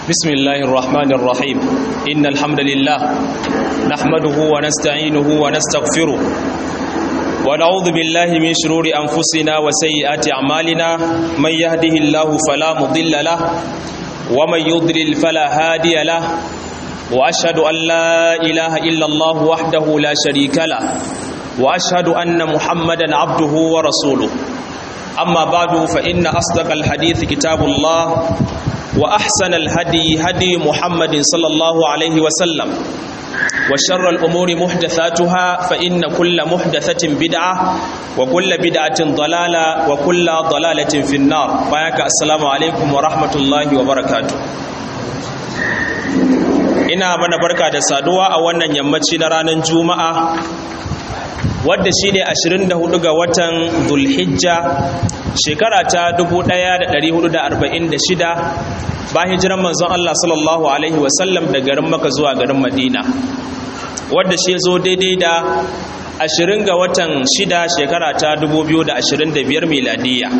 بسم الله الرحمن الرحيم إن الحمد لله نحمده ونستعينه ونستغفره ونعوذ بالله من شرور أنفسنا وسيئات أعمالنا من يهده الله فلا مضل له ومن يضلل فلا هادي له وأشهد أن لا إله إلا الله وحده لا شريك له وأشهد أن محمدا عبده ورسوله أما بعد فإن أصدق الحديث كتاب الله وأحسن الهدي هدي محمد صلى الله عليه وسلم وشر الأمور محدثاتها فإن كل محدثة بدعة وكل بدعة ضلالة وكل ضلالة في النار فياك السلام عليكم ورحمة الله وبركاته ina mana barka da saduwa a wannan yammaci na ranar juma'a wadda shi ne 24 ga watan zulhijja shekara ta 1446 ba hijiran manzon Allah sallallahu alaihi wasallam da garin maka zuwa garin madina wadda shi zo daidai da 20 ga watan 6 shekara ta 2025 miladiya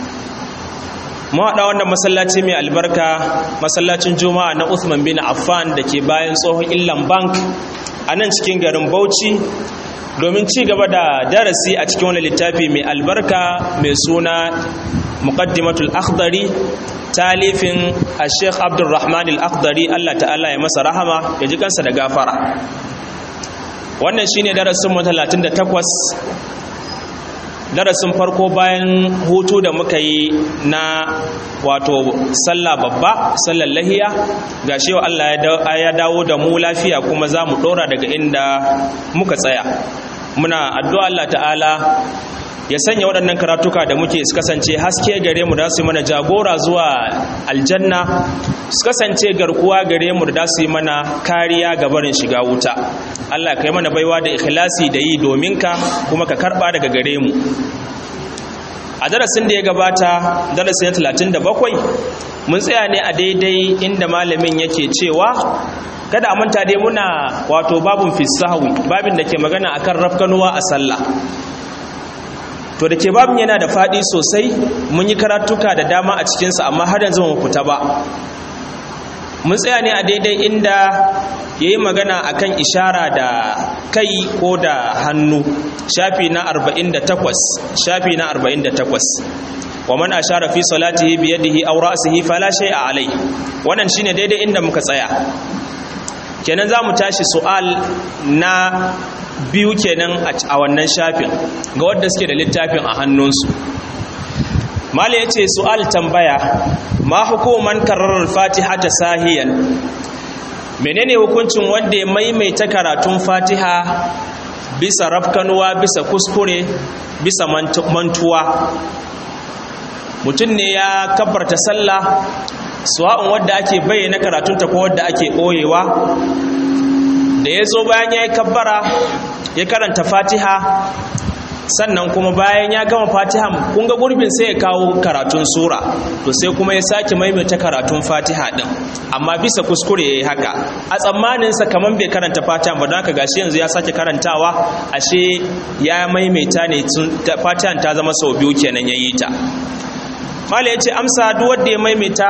mawaɗa wannan masallaci mai albarka masallacin juma'a na Uthman bin Affan da ke bayan tsohon illan bank a nan cikin garin bauchi domin ci gaba da darasi a cikin wani littafi mai albarka mai suna muqaddimatul akhdari talifin a sheikh abdulrahman al-akhdari allah ta'ala ya masa rahama ya ji kansa da gafara wannan shine darasin mu 38 darasin farko bayan hutu da muka yi na wato sallah babba sallar lahiya ga shi Allah ya dawo da mu lafiya kuma za mu ɗora daga inda muka tsaya muna addu'a Allah ta'ala ya sanya waɗannan karatuka da muke su kasance haske gare mu da su yi mana jagora zuwa aljanna su kasance garkuwa gare mu da su yi mana kariya ga barin shiga wuta Allah ka yi mana baiwa da ikhlasi da yi domin ka kuma ka karɓa daga gare mu a darasin da ya gabata darasin 37 mun tsaya ne a daidai inda malamin yake cewa kada a manta dai muna wato babun fisahawi babin da ke magana akan rafkanuwa a sallah to da ke babin yana da faɗi sosai mun yi karatuka da dama a cikinsa amma har yanzu mu fita ba mun tsaya ne a daidai inda ya yi magana akan ishara da kai ko da hannu shafi na 48 shafi na 48 wa man ashara fi salatihi bi yadihi aw ra'sihi fala shay'a alai wannan shine daidai inda muka tsaya kenan zamu tashi su'al na biyu kenan a wannan shafin ga wanda suke da littafin a hannunsu mala yace su'al tambaya ma hukuman karrar fatiha ta sahiyan menene hukuncin wanda ya maimaita karatun fatiha bisa rafkanuwa bisa kuskure bisa mantuwa mutum ne ya kabbarta sallah suwa'un wadda ake bayyana karatunta ko wadda ake ɓoyewa da ya zo bayan ya yi kabbara ya karanta fatiha sannan kuma bayan ya gama fatiha kun ga gurbin sai ya kawo karatun sura to sai kuma ya sake maimaita karatun fatiha din amma bisa kuskure ya yi haka a tsammaninsa kamar bai karanta fatiha ba don haka gashi yanzu ya sake karantawa ashe ya maimaita ne fatihan ta zama sau biyu kenan ya yi ta mala ya ce amsa duk wanda ya maimaita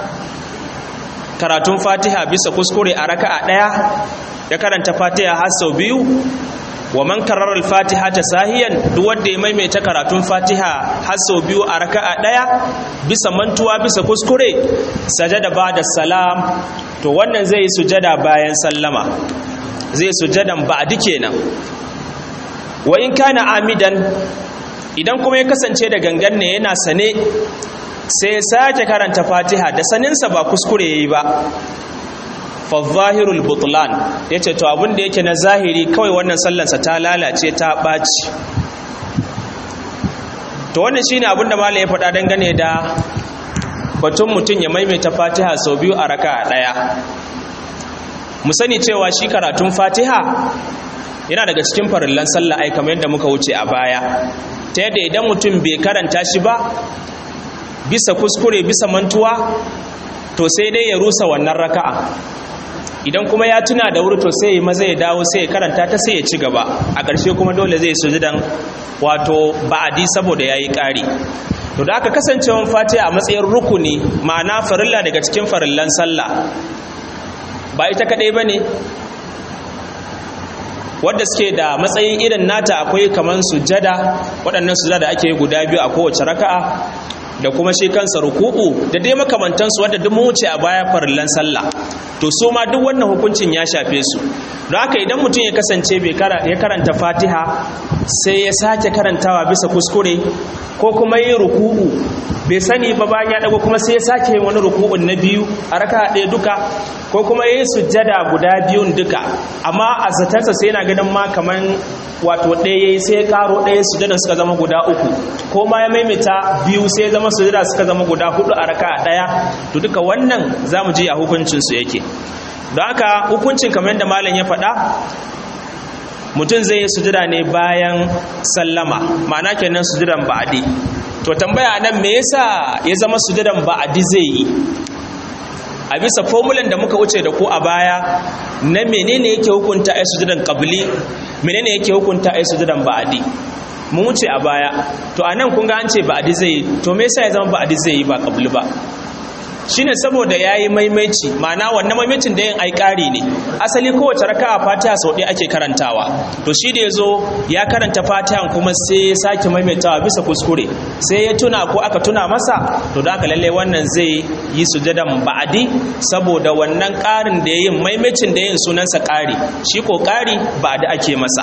karatun fatiha bisa kuskure a raka'a ɗaya ya karanta fatiha har sau biyu wa man karrar al-fatiha ta sahiyan duk wanda ya maimaita karatun fatiha har sau biyu a raka'a ɗaya bisa mantuwa bisa kuskure sajada ba'da salam to wannan zai sujada bayan sallama zai sujadan ba'di kenan wa in kana amidan idan kuma ya kasance da gangan ne yana sane sai ya sake karanta fatiha da saninsa ba kuskure ya yi ba fazahirul butlan ya ce to abin da yake na zahiri kawai wannan sallansa ta lalace ta ɓaci to wannan shine abin da malam ya faɗa dangane da batun mutum ya maimaita fatiha sau biyu a raka ɗaya mu sani cewa shi karatun fatiha yana daga cikin farillan sallah ai kamar yadda muka wuce a baya ta yadda idan mutum bai karanta shi ba bisa kuskure bisa mantuwa to sai dai ya rusa wannan raka'a idan kuma ya tuna da wuri to sai ya maza ya dawo sai ya karanta ta sai ya ci gaba a ƙarshe kuma dole zai sujudan wato ba'adi saboda yayi ƙari to da aka kasancewan fatiha a matsayin rukuni ma'ana farilla daga cikin farillan sallah ba ita kadai bane wadda suke da matsayin irin nata akwai kaman sujada waɗannan sujada da ake guda biyu a kowace raka'a da kuma shi kansa ruku'u da dai makamantansu wadda duk mun wuce a baya farillan sallah to su ma duk wannan hukuncin ya shafe su don haka idan mutum ya kasance ya karanta fatiha sai ya sake karantawa bisa kuskure ko kuma yin ruku'u bai sani ba bayan ya dago kuma sai ya sake yin wani ruku'un na biyu a raka ɗaya duka ko kuma yin sujjada guda biyun duka amma a zatansa sai yana ganin ma kaman wato ɗaya yayi sai ya karo ɗaya sujjada suka zama guda uku ko ma ya maimaita biyu sai ya zama sujjada suka zama guda hudu a raka ɗaya to duka wannan zamu ji a hukuncin su yake don haka hukuncin kamar yadda malam ya faɗa mutum zai yi sujada ne bayan sallama ma'ana kenan sujudan ba'adi to tambaya nan me yasa ya zama sujudan ba'adi zai yi a bisa formulan da muka wuce da ku a baya na menene yake hukunta ai sujudan qabli menene yake hukunta ai sujudan ba'adi mun wuce a baya to anan kun ga an ce ba'adi zai yi to me yasa ya zama ba'adi zai yi ba qabli ba shine saboda yayi maimaici ma'ana wannan maimaicin da yin ai ƙari ne asali kowace raka'a fatiha sau ɗaya ake karantawa to shi da yazo ya karanta fatihan kuma sai ya sake maimaitawa bisa kuskure sai ya tuna ko aka tuna masa to da aka lalle wannan zai yi sujadan ba'adi saboda wannan ƙarin da yayin maimacin da yin sunansa ƙari shi ko ƙari ba'adi ake masa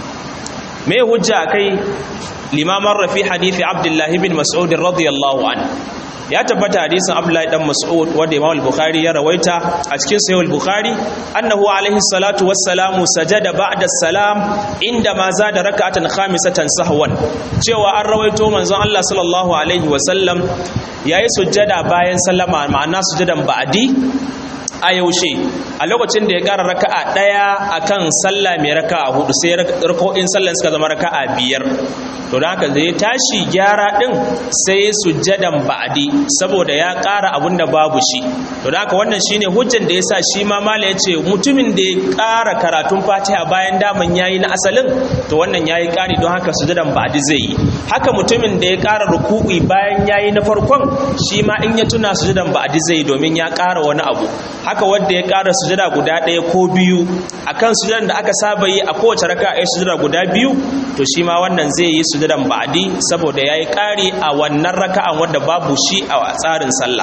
me hujja kai limaman rafi hadithi abdullahi bin mas'ud radiyallahu anhu ya tabbata hadisin Abdullahi dan Mas'ud wanda Imam al-Bukhari ya rawaita a cikin Sahih al-Bukhari annahu alaihi salatu wassalamu sajada ba'da salam inda ma zada rak'atan khamisatan sahwan cewa an rawaito manzon Allah sallallahu alaihi wasallam yayi sujjada bayan sallama ma'ana sujjadan ba'di a yaushe a lokacin da ya ƙara raka'a ɗaya akan sallah mai raka'a hudu sai rako'in sallan suka zama raka'a biyar to da haka da ya tashi gyara ɗin sai sujjadan ba'adi saboda ya ƙara abin da babu shi to da haka wannan shine hujjan da yasa shi ma mala ya ce mutumin da ya ƙara karatun fatiha bayan daman yayi na asalin to wannan yayi ƙari don haka sujjadan ba'adi zai yi haka mutumin da ya ƙara ruku'i bayan yayi na farkon shi ma in ya tuna sujjadan ba'adi zai yi domin ya ƙara wani abu haka wanda ya ƙara sujada guda ɗaya ko biyu akan sujadan da aka saba yi a kowace raka a sujada guda biyu to shi ma wannan zai yi sujadan ba'adi saboda ya yi ƙari a wannan raka'an wanda babu shi a tsarin sallah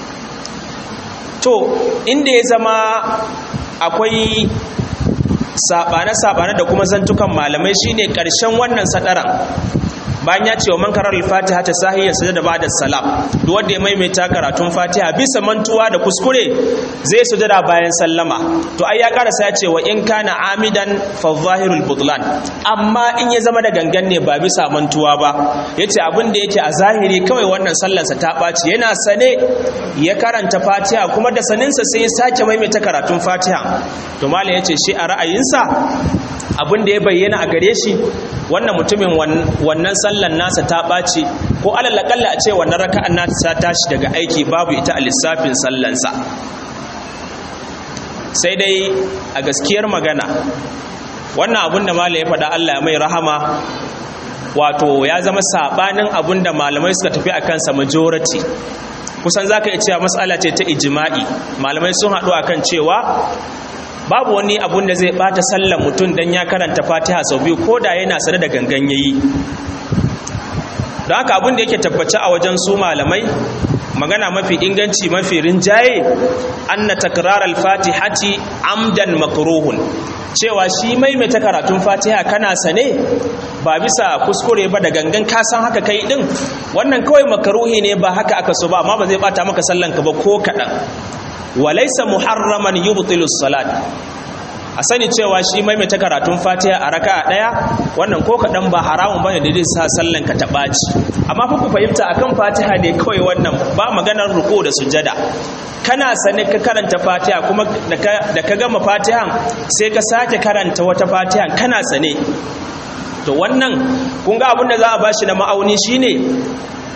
to inda ya zama akwai saɓane-saɓane da kuma zantukan malamai shine ƙarshen wannan sadaran bayan ya ce wa man karar fatiha ta sahiyar sujada ba da salam duk wanda ya maimaita karatun fatiha bisa mantuwa da kuskure zai sujada bayan sallama to ai ya karasa ya ce wa in kana amidan fa zahirul butlan amma in ya zama da gangan ne ba bisa mantuwa ba yace abin da yake a zahiri kawai wannan sallarsa ta ɓaci yana sane ya karanta fatiha kuma da saninsa sai ya sake maimaita karatun fatiha to malam yace shi a ra'ayinsa abin da ya bayyana a gare shi wannan mutumin wannan sallan nasa ta ɓaci ko alalakalla a ce wannan raka'an nasa ta tashi daga aiki babu ita a lissafin sallansa sai dai a gaskiyar magana wannan abin da malam ya faɗa Allah ya mai rahama wato ya zama saɓanin abin da malamai suka tafi a kansa majority kusan za ka iya cewa matsala ce ta ijima'i malamai sun haɗu akan cewa babu wani abun da zai bata sallan mutum don ya karanta fatiha sau biyu ko da yana sane da gangan yayi don haka abun da yake tabbace a wajen su malamai magana mafi inganci mafi rinjaye anna takrar al-fatihati amdan makruhun cewa shi maimaita karatun fatiha kana sane ba bisa kuskure ba da gangan ka san haka kai din wannan kawai makaruhi ne ba haka aka so ba amma ba zai bata maka sallan ka ba ko kadan walaisa muharraman yubtilu salat a sani cewa shi maimaita karatun fatiha a raka'a daya wannan ko kadan ba haramun bane da zai sa sallan ka ta baci amma fa ku fahimta akan fatiha ne kawai wannan ba maganar ruku da sujada kana sane ka karanta fatiha kuma da ka gama fatihan sai ka sake karanta wata fatihan kana sane to wannan kun ga abin da za a bashi na ma'auni shine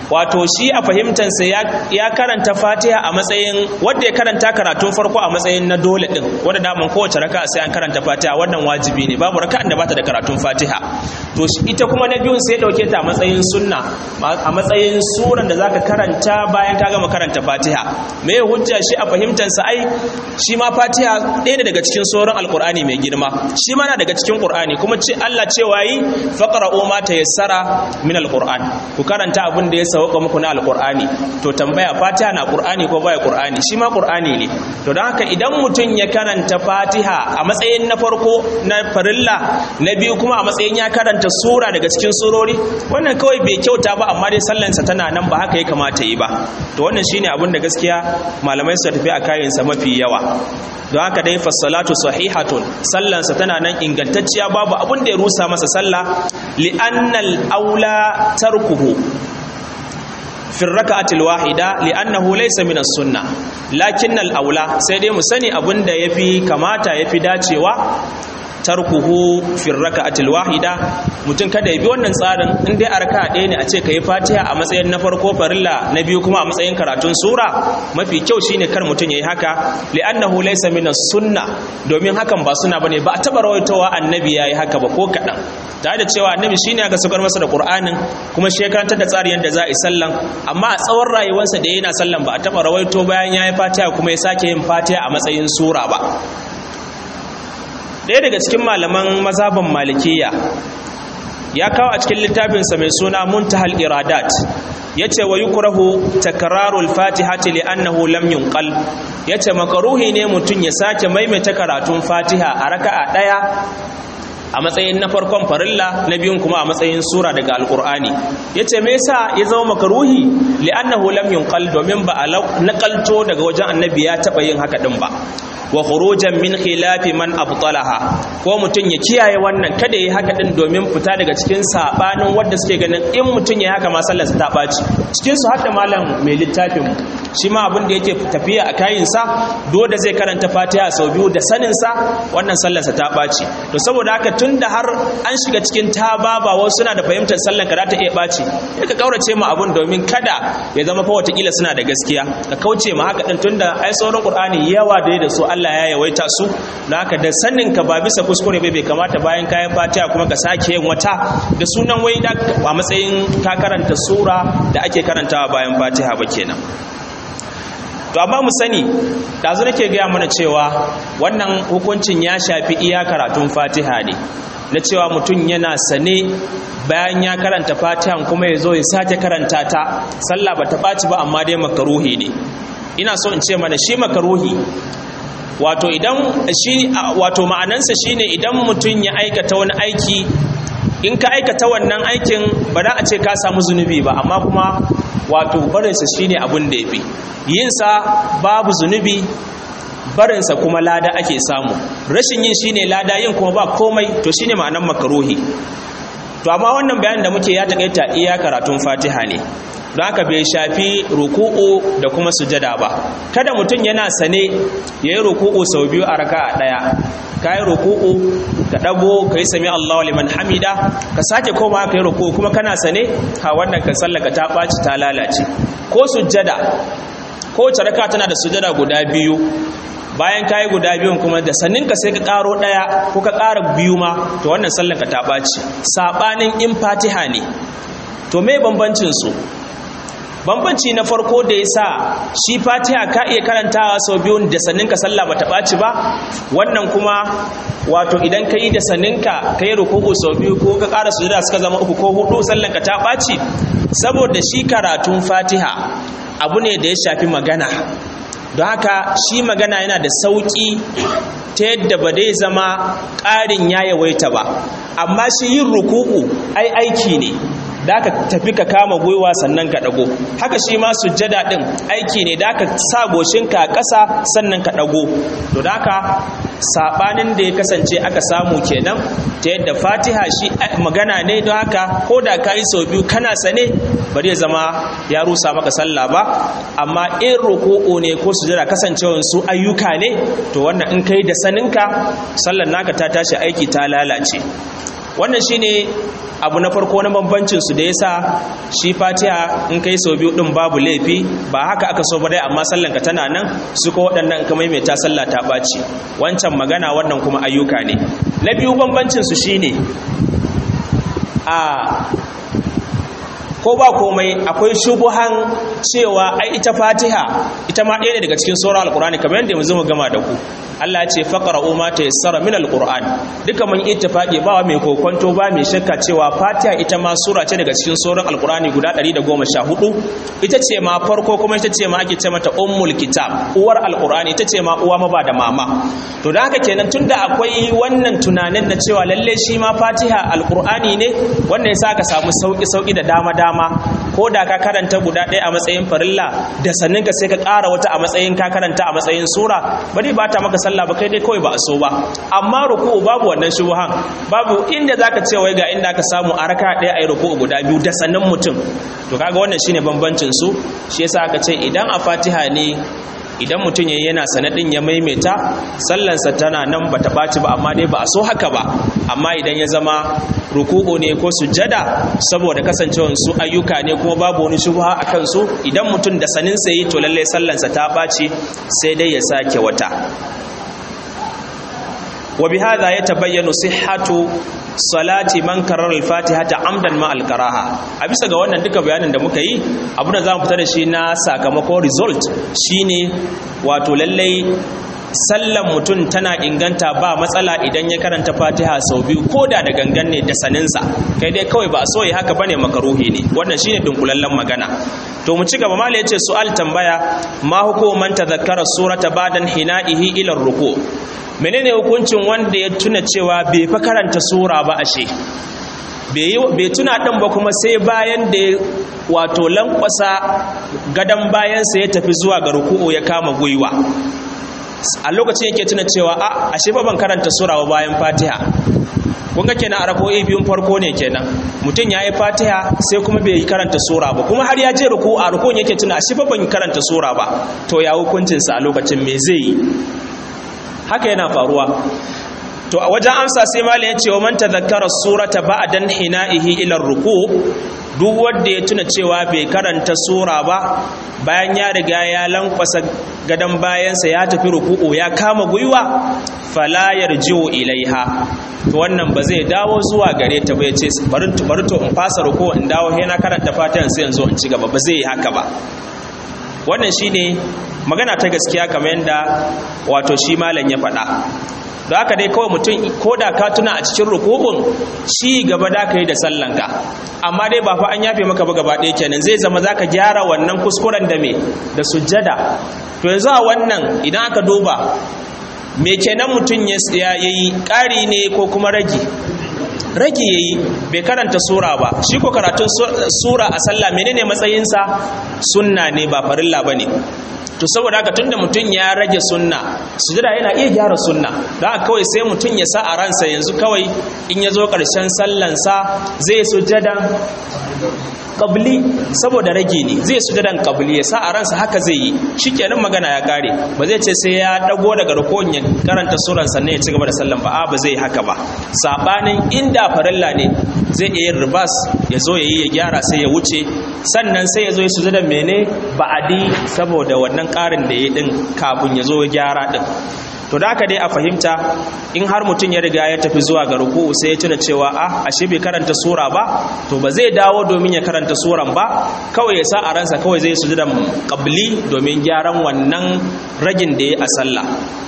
wato shi a fahimtansa ya karanta fatiha a matsayin wanda ya karanta karatun farko a matsayin na dole din wanda daman kowace raka sai an karanta fatiha wannan wajibi ne babu raka'an da bata da karatun fatiha to ita kuma na biyun sai ya dauke ta a matsayin sunna a matsayin suran da zaka karanta bayan ka gama karanta fatiha me hujja shi a fahimtansa ai shi ma fatiha ɗaya ne daga cikin sauran alkur'ani mai girma shi ma na daga cikin qur'ani kuma ce Allah cewa yi faqra'u ma tayassara min alqur'an ku karanta abin da ya sauka muku na alqur'ani to tambaya fatiha na qur'ani ko baya qur'ani shi ma qur'ani ne to don haka idan mutum ya karanta fatiha a matsayin na farko na farilla na biyu kuma a matsayin ya karanta sura daga cikin surori wannan kawai bai kyauta ba amma dai sallansa tana nan ba haka ya kamata yi ba to wannan shine abin da gaskiya malamai su tafi a kayansa mafi yawa don haka dai fassalatu sahihatun sallansa tana nan ingantacciya babu abin da ya rusa masa sallah li'annal aula tarkuhu fi raka'atil wahida li'annahu laysa min as-sunnah lakinnal aula sai dai mu sani abin da yafi kamata yafi dacewa tarkuhu fi raka'atil wahida mutum kada ya bi wannan tsarin in dai a raka'a ɗaya ne a ce kai fatiha a matsayin na farko farilla na biyu kuma a matsayin karatun sura mafi kyau shine kar mutum yayi haka li'annahu laysa min sunna domin hakan ba suna bane ba a taba rawaitowa annabi yayi haka ba ko kadan tare da cewa annabi shine aka saukar masa da qur'anin kuma shi karantar da tsarin yadda za a yi sallan amma a tsawon rayuwarsa da yana sallan ba a taba rawaito bayan yayi fatiha kuma ya sake yin fatiha a matsayin sura ba ɗaya daga cikin malaman mazhaban malikiya ya kawo a cikin littafinsa mai suna muntahal iradat ya ce wa yukrahu takrarul fatihati li annahu lam yunqal ya ce makaruhi ne mutum ya sake maimaita karatun fatiha a raka'a ɗaya a matsayin na farkon farilla na biyun kuma a matsayin sura daga alkur'ani yace me yasa ya zama makaruhi li'annahu lam yunqal domin ba a nakalto daga wajen annabi ya taba yin haka din ba wa khurujan min khilafi man abtalaha ko mutun ya kiyaye wannan kada yi haka din domin fita daga cikin sabanin wanda suke ganin in mutun ya haka ma sallar ta baci cikin su hadda malam mai littafin shi ma abin da yake tafiya a kayin sa dole zai karanta Fatiha sau biyu da sanin sa wannan sallar sa ta baci to saboda haka tunda har an shiga cikin tababa wasu suna da fahimtar sallar ka za ta iya baci ka kaurace ma abun domin kada ya zama fa watakila suna da gaskiya ka kauce ma haka din tunda ai sauran Qur'ani yawa da da su Allah ya yawaita su don haka da sanin ka ba bisa kuskure bai kamata bayan kayan fatiha kuma ka sake yin wata da sunan wai da a matsayin ka karanta sura da ake karantawa bayan fatiha ba kenan to amma mu sani dazu nake gaya mana cewa wannan hukuncin ya shafi iya karatun fatiha ne na cewa mutum yana sane bayan ya karanta fatihan kuma ya zo ya sake karanta ta sallah ba ta ɓaci ba amma dai makaruhi ne ina so in ce mana shi makaruhi wato idan shi wato ma'anansa shine idan mutum ya aikata wani aiki in ka aikata wannan aikin ba za a ce ka samu zunubi ba amma kuma wato barinsa shine abin da yafi yinsa babu zunubi barinsa kuma lada ake samu rashin yin shine lada yin kuma ba komai to shine ma'anan makaruhi to amma wannan bayanin da muke ya takaita iya karatun fatiha ne don haka bai shafi ruku'u da kuma sujada ba kada mutum yana sane ya yi ruku'u sau biyu a raka a ɗaya ka yi ruku'u ka ɗago ka yi sami Allah liman hamida ka sake koma ka yi ruku'u kuma kana sane ha wannan ka sallaka ta ɓaci ta lalace ko sujada ko wace raka tana da sujada guda biyu bayan ka yi guda biyun kuma da sanninka sai ka ƙaro ɗaya ko ka ƙara biyu ma to wannan sallanka ta ɓaci saɓanin in fatiha ne to me bambancin su bambanci na farko da ya sa shi fatiha ka iya karantawa sau biyun da sanninka sallah bata ɓaci ba wannan kuma wato idan ka yi da sanninka ka yi rukuku sau biyu ko ka ƙara sujada suka zama uku ko hudu sallanka ta ɓaci saboda shi karatun fatiha abu ne da ya shafi magana don haka shi magana yana da sauƙi ta yadda ba dai zama ƙarin ya yawaita ba amma shi yin ruku'u ai aiki ne da ka tafi ka kama gwiwa sannan ka ɗago haka shi ma sujjada ɗin aiki ne da ka sa goshinka a ƙasa sannan ka ɗago to da haka saɓanin da ya kasance aka samu kenan ta yadda fatiha shi magana ne don haka ko da ka yi sau biyu kana sane ba zai zama ya rusa maka sallah ba amma in roƙo'o ne ko sujjada kasancewan su ayyuka ne to wannan in kai da saninka sallar naka ta tashi aiki ta lalace wannan shine abu na farko na bambancin su da yasa shi fatiha in kai sau biyu din babu laifi ba haka aka so ba dai amma sallan ka tana nan su ko waɗannan ka maimaita sallah ta ɓaci wancan magana wannan kuma ayyuka ne na biyu bambancin su shine a ko ba komai akwai shubuhan cewa ai ita fatiha ita ma ɗaya ne daga cikin sauran alkur'ani kamar yadda yanzu mu gama da ku Allah ya ce faqra'u ma tayassara min alquran duka mun ittifaqi ba mai kokonto ba mai shakka cewa fatiha ita ma sura ce daga cikin sauran alkur'ani guda 114 ita ce ma farko kuma ita ce ma ake ce mata ummul kitab uwar alkur'ani ita ce ma uwa ma ba da mama to da haka kenan tunda akwai wannan tunanin na cewa lalle shi ma fatiha alkur'ani ne wanda yasa ka samu sauki sauki da dama dama ko da ka karanta guda ɗaya a matsayin farilla da sannan ka sai ka ƙara wata a matsayin ka karanta a matsayin sura ba dai ba ta maka sallah ba kai dai kawai ba a so ba amma ruku'u babu wannan shubuhan babu inda zaka ce wai ga inda ka samu a raka ɗaya ayi ruku'u guda biyu da sannan mutum to kaga wannan shine bambancin su shi yasa aka ce idan a Fatiha ne idan mutum yayi yana sanadin ya maimaita sallansa tana nan bata ɓaci ba amma dai ba a so haka ba amma idan ya zama ruku'u ne ko sujjada saboda kasancewar su ayyuka ne kuma babu wani shubha a kansu idan mutum da sanin sai to lalle sallansa ta ɓaci sai dai ya sake wata wa bihadha yatabayyanu sihhatu salati man karrar al-fatihata amdan ma al-karaha a bisa ga wannan duka bayanin da muka yi abu da zamu fita da shi na sakamakon result shine wato lallai sallan mutum tana inganta ba matsala idan ya karanta fatiha sau biyu ko da da gangan ne da saninsa kai dai kawai ba so yi haka bane makaruhi ne wannan shine dunkulallen magana to mu ci gaba mala yace su'al tambaya ma hukuman tadhakkara surata badan hina'ihi ila ruku menene hukuncin wanda ya tuna cewa bai fa karanta sura ba ashe bai tuna ɗin ba kuma sai bayan da wato lankwasa gadon bayansa ya tafi zuwa ga ruku'u ya kama gwiwa a lokacin yake tuna cewa a ashe ba ban karanta sura ba bayan fatiha kun ga kenan a rako'i biyun farko ne kenan mutum ya yi fatiha sai kuma bai karanta sura ba kuma har ya je ruku a rukun yake tuna ashe ba ban karanta sura ba to ya hukuncinsa a lokacin me zai yi haka yana faruwa to a wajen amsa sai malam ya ce wa man tadhakkara surata ba'dan hina'ihi ila ruku duk wanda ya tuna cewa bai karanta sura ba bayan ya riga ya lankwasa gadan bayansa ya tafi ruku'u ya kama gwiwa fala yarji'u ilaiha to wannan ba zai dawo zuwa gare ta ba ya ce bari bari to in fasa ruku in dawo he na karanta fatihan sai yanzu in ci gaba ba zai yi haka ba wannan shine magana ta gaskiya kamar yadda wato shi malam ya faɗa da haka dai kawai mutum ko da ka tuna a cikin rukubun shi gaba da ka yi da sallanka amma dai ba fa an yafe maka ba gaba ɗaya kenan zai zama za ka gyara wannan kuskuren da me da sujjada to yanzu a wannan idan aka duba me kenan mutum ya yi ƙari ne ko kuma ragi rage yayi bai karanta sura ba shi ko karatun sura a sallah menene matsayinsa sunna ne ba farilla bane to saboda haka tunda mutum ya rage sunna sujada yana iya gyara sunna da haka kawai sai mutum ya sa a ransa yanzu kawai in ya zo ƙarshen sallansa zai sujada qabli saboda rage ne zai sujadan qabli ya sa a ransa haka zai yi shikenan magana ya kare ba zai ce sai ya dago daga rukun ya karanta suran sannan ya ci gaba da sallan ba a ba zai haka ba sabanin inda farilla ne zai iya yin ribas ya zo ya yi ya gyara sai ya wuce sannan sai ya zo ya sujadan mene ba'adi saboda wannan karin da ya din kafin ya zo ya gyara din to da aka dai a fahimta in har mutum ya riga ya tafi zuwa ga ruku'u sai ya tuna cewa ah ashe bai karanta sura ba to ba zai dawo domin ya karanta suran ba kawai ya sa a ransa kawai zai sujudan qabli domin gyaran wannan ragin da ya a sallah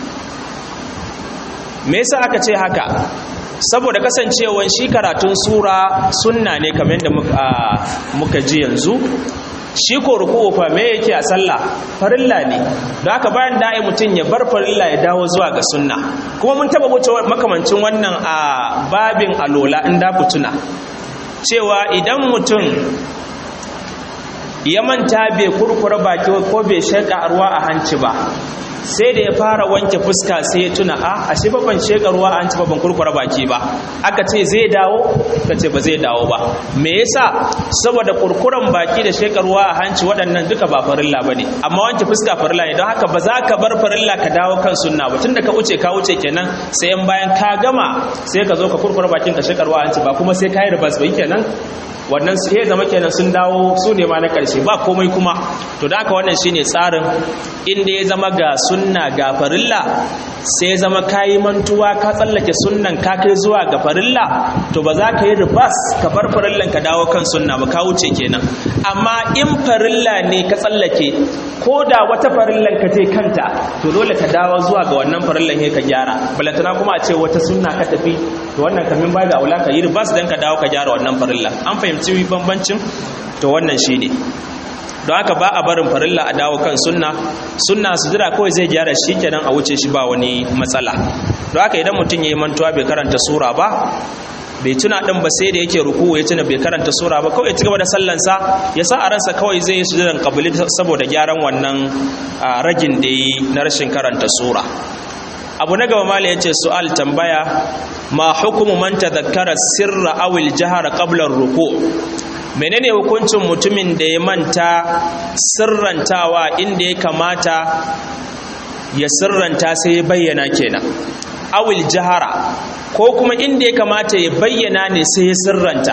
me yasa aka ce haka saboda kasancewan shi karatun sura sunna ne kamar yadda muka ji yanzu shi ko ruku'u fa me yake a sallah farilla ne don haka bayan da ai mutum ya bar farilla ya dawo zuwa ga sunna kuma mun taba wuce makamancin wannan a babin alola in da ku tuna cewa idan mutum ya manta bai kurkura baki ko bai shaƙa ruwa a hanci ba sai da ya fara wanke fuska sai ya tuna a ashe ba ban sheka ruwa an ci ba ban kurkura baki ba aka ce zai dawo ka ce ba zai dawo ba me yasa saboda kurkuran baki da sheka ruwa a hanci waɗannan duka ba farilla bane amma wanke fuska farilla ne don haka ba za ka bar farilla ka dawo kan sunna ba tunda ka wuce ka wuce kenan sai in bayan ka gama sai ka zo ka kurkura bakin ka sheka ruwa a hanci ba kuma sai ka yi ribas ba kenan wannan su ya zama kenan sun dawo su ne ma na ƙarshe ba komai kuma to da haka wannan shine tsarin inda ya zama ga sunna ga farilla sai ya zama kayi mantuwa ka tsallake sunnan ka kai zuwa ga farilla to ba za ka yi ribas ka bar farillan ka dawo kan sunna ba ka wuce kenan amma in farilla ne ka tsallake ko da wata farillan ka je kanta to dole ka dawo zuwa ga wannan farillan ne ka gyara balantana kuma a ce wata sunna ka tafi to wannan kamin ba da aula ka yi ribas dan ka dawo ka gyara wannan farillan an fahimci bambancin to wannan shine don haka ba a barin farilla a dawo kan sunna sunna su jira kawai zai gyara shi kenan a wuce shi ba wani matsala don haka idan mutum ya yi mantuwa bai karanta sura ba bai tuna din ba sai da yake ruku ya tuna bai karanta sura ba kawai ya ci gaba da sallansa ya sa a ransa kawai zai yi sujudan kabili saboda gyaran wannan ragin da yi na rashin karanta sura abu na gaba mala yace su'al tambaya ma hukumu man tadhakkara sirra aw al-jahra qabla ar-ruku menene hukuncin mutumin da ya manta sirrantawa inda ya kamata ya sirranta sai ya bayyana kenan awil jahara ko kuma inda ya kamata ya bayyana ne sai ya sirranta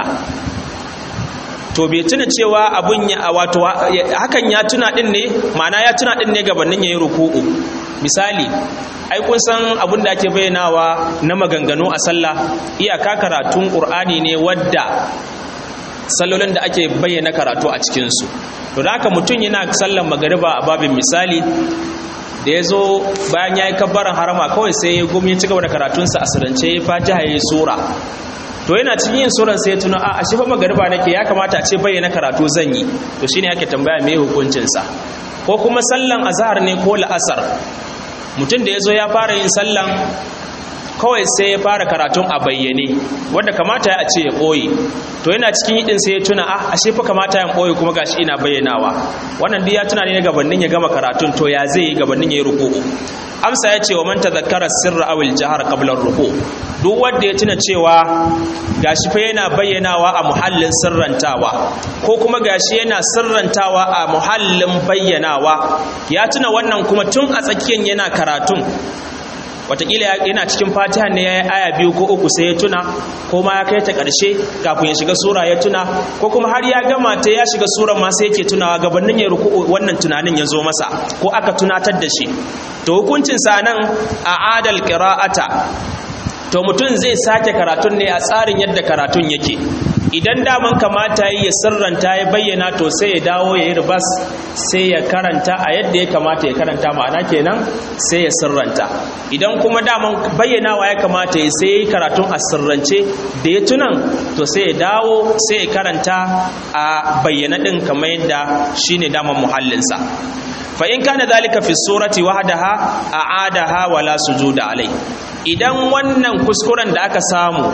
to bai tuna cewa abun ya wato hakan ya tuna din ne ma'ana ya tuna din ne gabanin yayin ruku'u misali ai kun san abin da ake bayyanawa na maganganu a sallah iyaka karatun qur'ani ne wadda sallolin da ake bayyana karatu a cikinsu to da haka mutum yana sallan magariba a babin misali da ya zo bayan ya yi kabbaran harama kawai sai ya gumi ya ci gaba da karatunsa a sirance ya fatiha ya yi sura to yana cikin yin suran sai ya tuna a ashe ba magariba nake ya kamata a ce bayyana karatu zan yi to shine ake tambaya me hukuncinsa ko kuma sallan azhar ne ko la'asar mutum da ya zo ya fara yin sallan kawai sai ya fara karatun a bayyane wanda kamata ya ce ya ɓoye to yana cikin yidin sai ya tuna ah ashe fa kamata ya ɓoye kuma gashi ina bayyanawa wannan duk ya tuna ne gabanin ya gama karatun to ya zai yi gabanin ya yi ruku'u amsa ya ce wa man tadhakkara sirra aw al-jahr qabla ar-ruku duk wanda ya tuna cewa gashi fa yana bayyanawa a muhallin sirrantawa ko kuma gashi yana sirrantawa a muhallin bayyanawa ya tuna wannan kuma tun a tsakiyar yana karatun watakila yana cikin fatiha ne ya yi aya biyu ko uku sai ya tuna ko ma ya kai ta ƙarshe kafin ya shiga sura ya tuna ko kuma har ya gama ta ya shiga sura ma sai yake tunawa gabanin ya ruku wannan tunanin ya zo masa ko aka tunatar da shi to hukuncin sa nan a adal qira'ata to mutum zai sake karatun ne a tsarin yadda karatun yake idan daman kamata ya sirranta ya bayyana to sai ya dawo ya yi ribas sai ya karanta a yadda ya kamata ya karanta ma'ana kenan sai ya sirranta idan kuma daman bayyanawa ya kamata ya sai ya yi karatun a sirrance da ya tunan to sai ya dawo sai ya karanta a bayyana ɗin kamar yadda shine daman muhallinsa fa in kana zalika fi surati wahdaha a'adaha wala sujuda alai idan wannan kuskuren da aka samu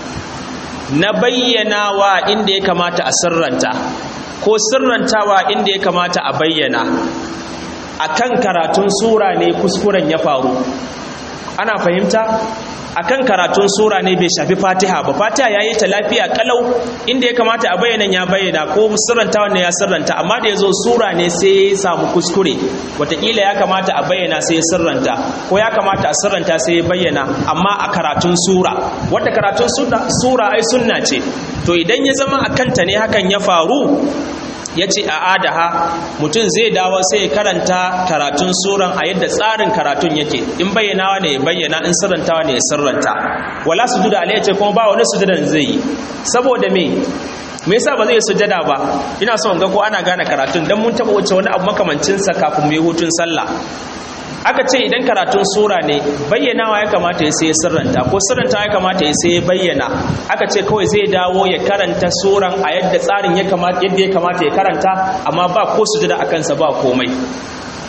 na bayyanawa inda ya kamata a sirranta ko sirrantawa inda ya kamata a bayyana akan karatun sura ne kuskuren ya faru ana fahimta akan karatun sura ne bai shafi fatiha ba fatiha ya yi ta lafiya kalau inda ya kamata a bayyana ya bayyana ko sirranta wanda ya sirranta amma da ya zo sura ne sai ya samu kuskure watakila ya kamata a bayyana sai ya sirranta ko ya kamata a sirranta sai ya bayyana amma a karatun sura wadda karatun sura ai sunna ce to idan ya zama a kanta ne hakan ya faru ya ce a adaha mutum zai dawo sai ya karanta karatun suran a yadda tsarin karatun yake in bayyanawa ne ya bayyana in sirrantawa ne ya sirranta wala sujuda alayhi ce kuma ba wani sujudan zai yi saboda me me yasa ba zai sujada ba ina so in ga ko ana gane karatun dan mun taba wuce wani abu makamancin sa kafin mu yi hutun sallah aka ce idan karatun sura ne bayyanawa ya kamata ya sai sirranta ko sirranta ya kamata ya sai bayyana aka ce kawai zai dawo ya karanta suran a yadda tsarin ya kamata yadda ya kamata ya karanta amma ba ko sujada akan sa ba komai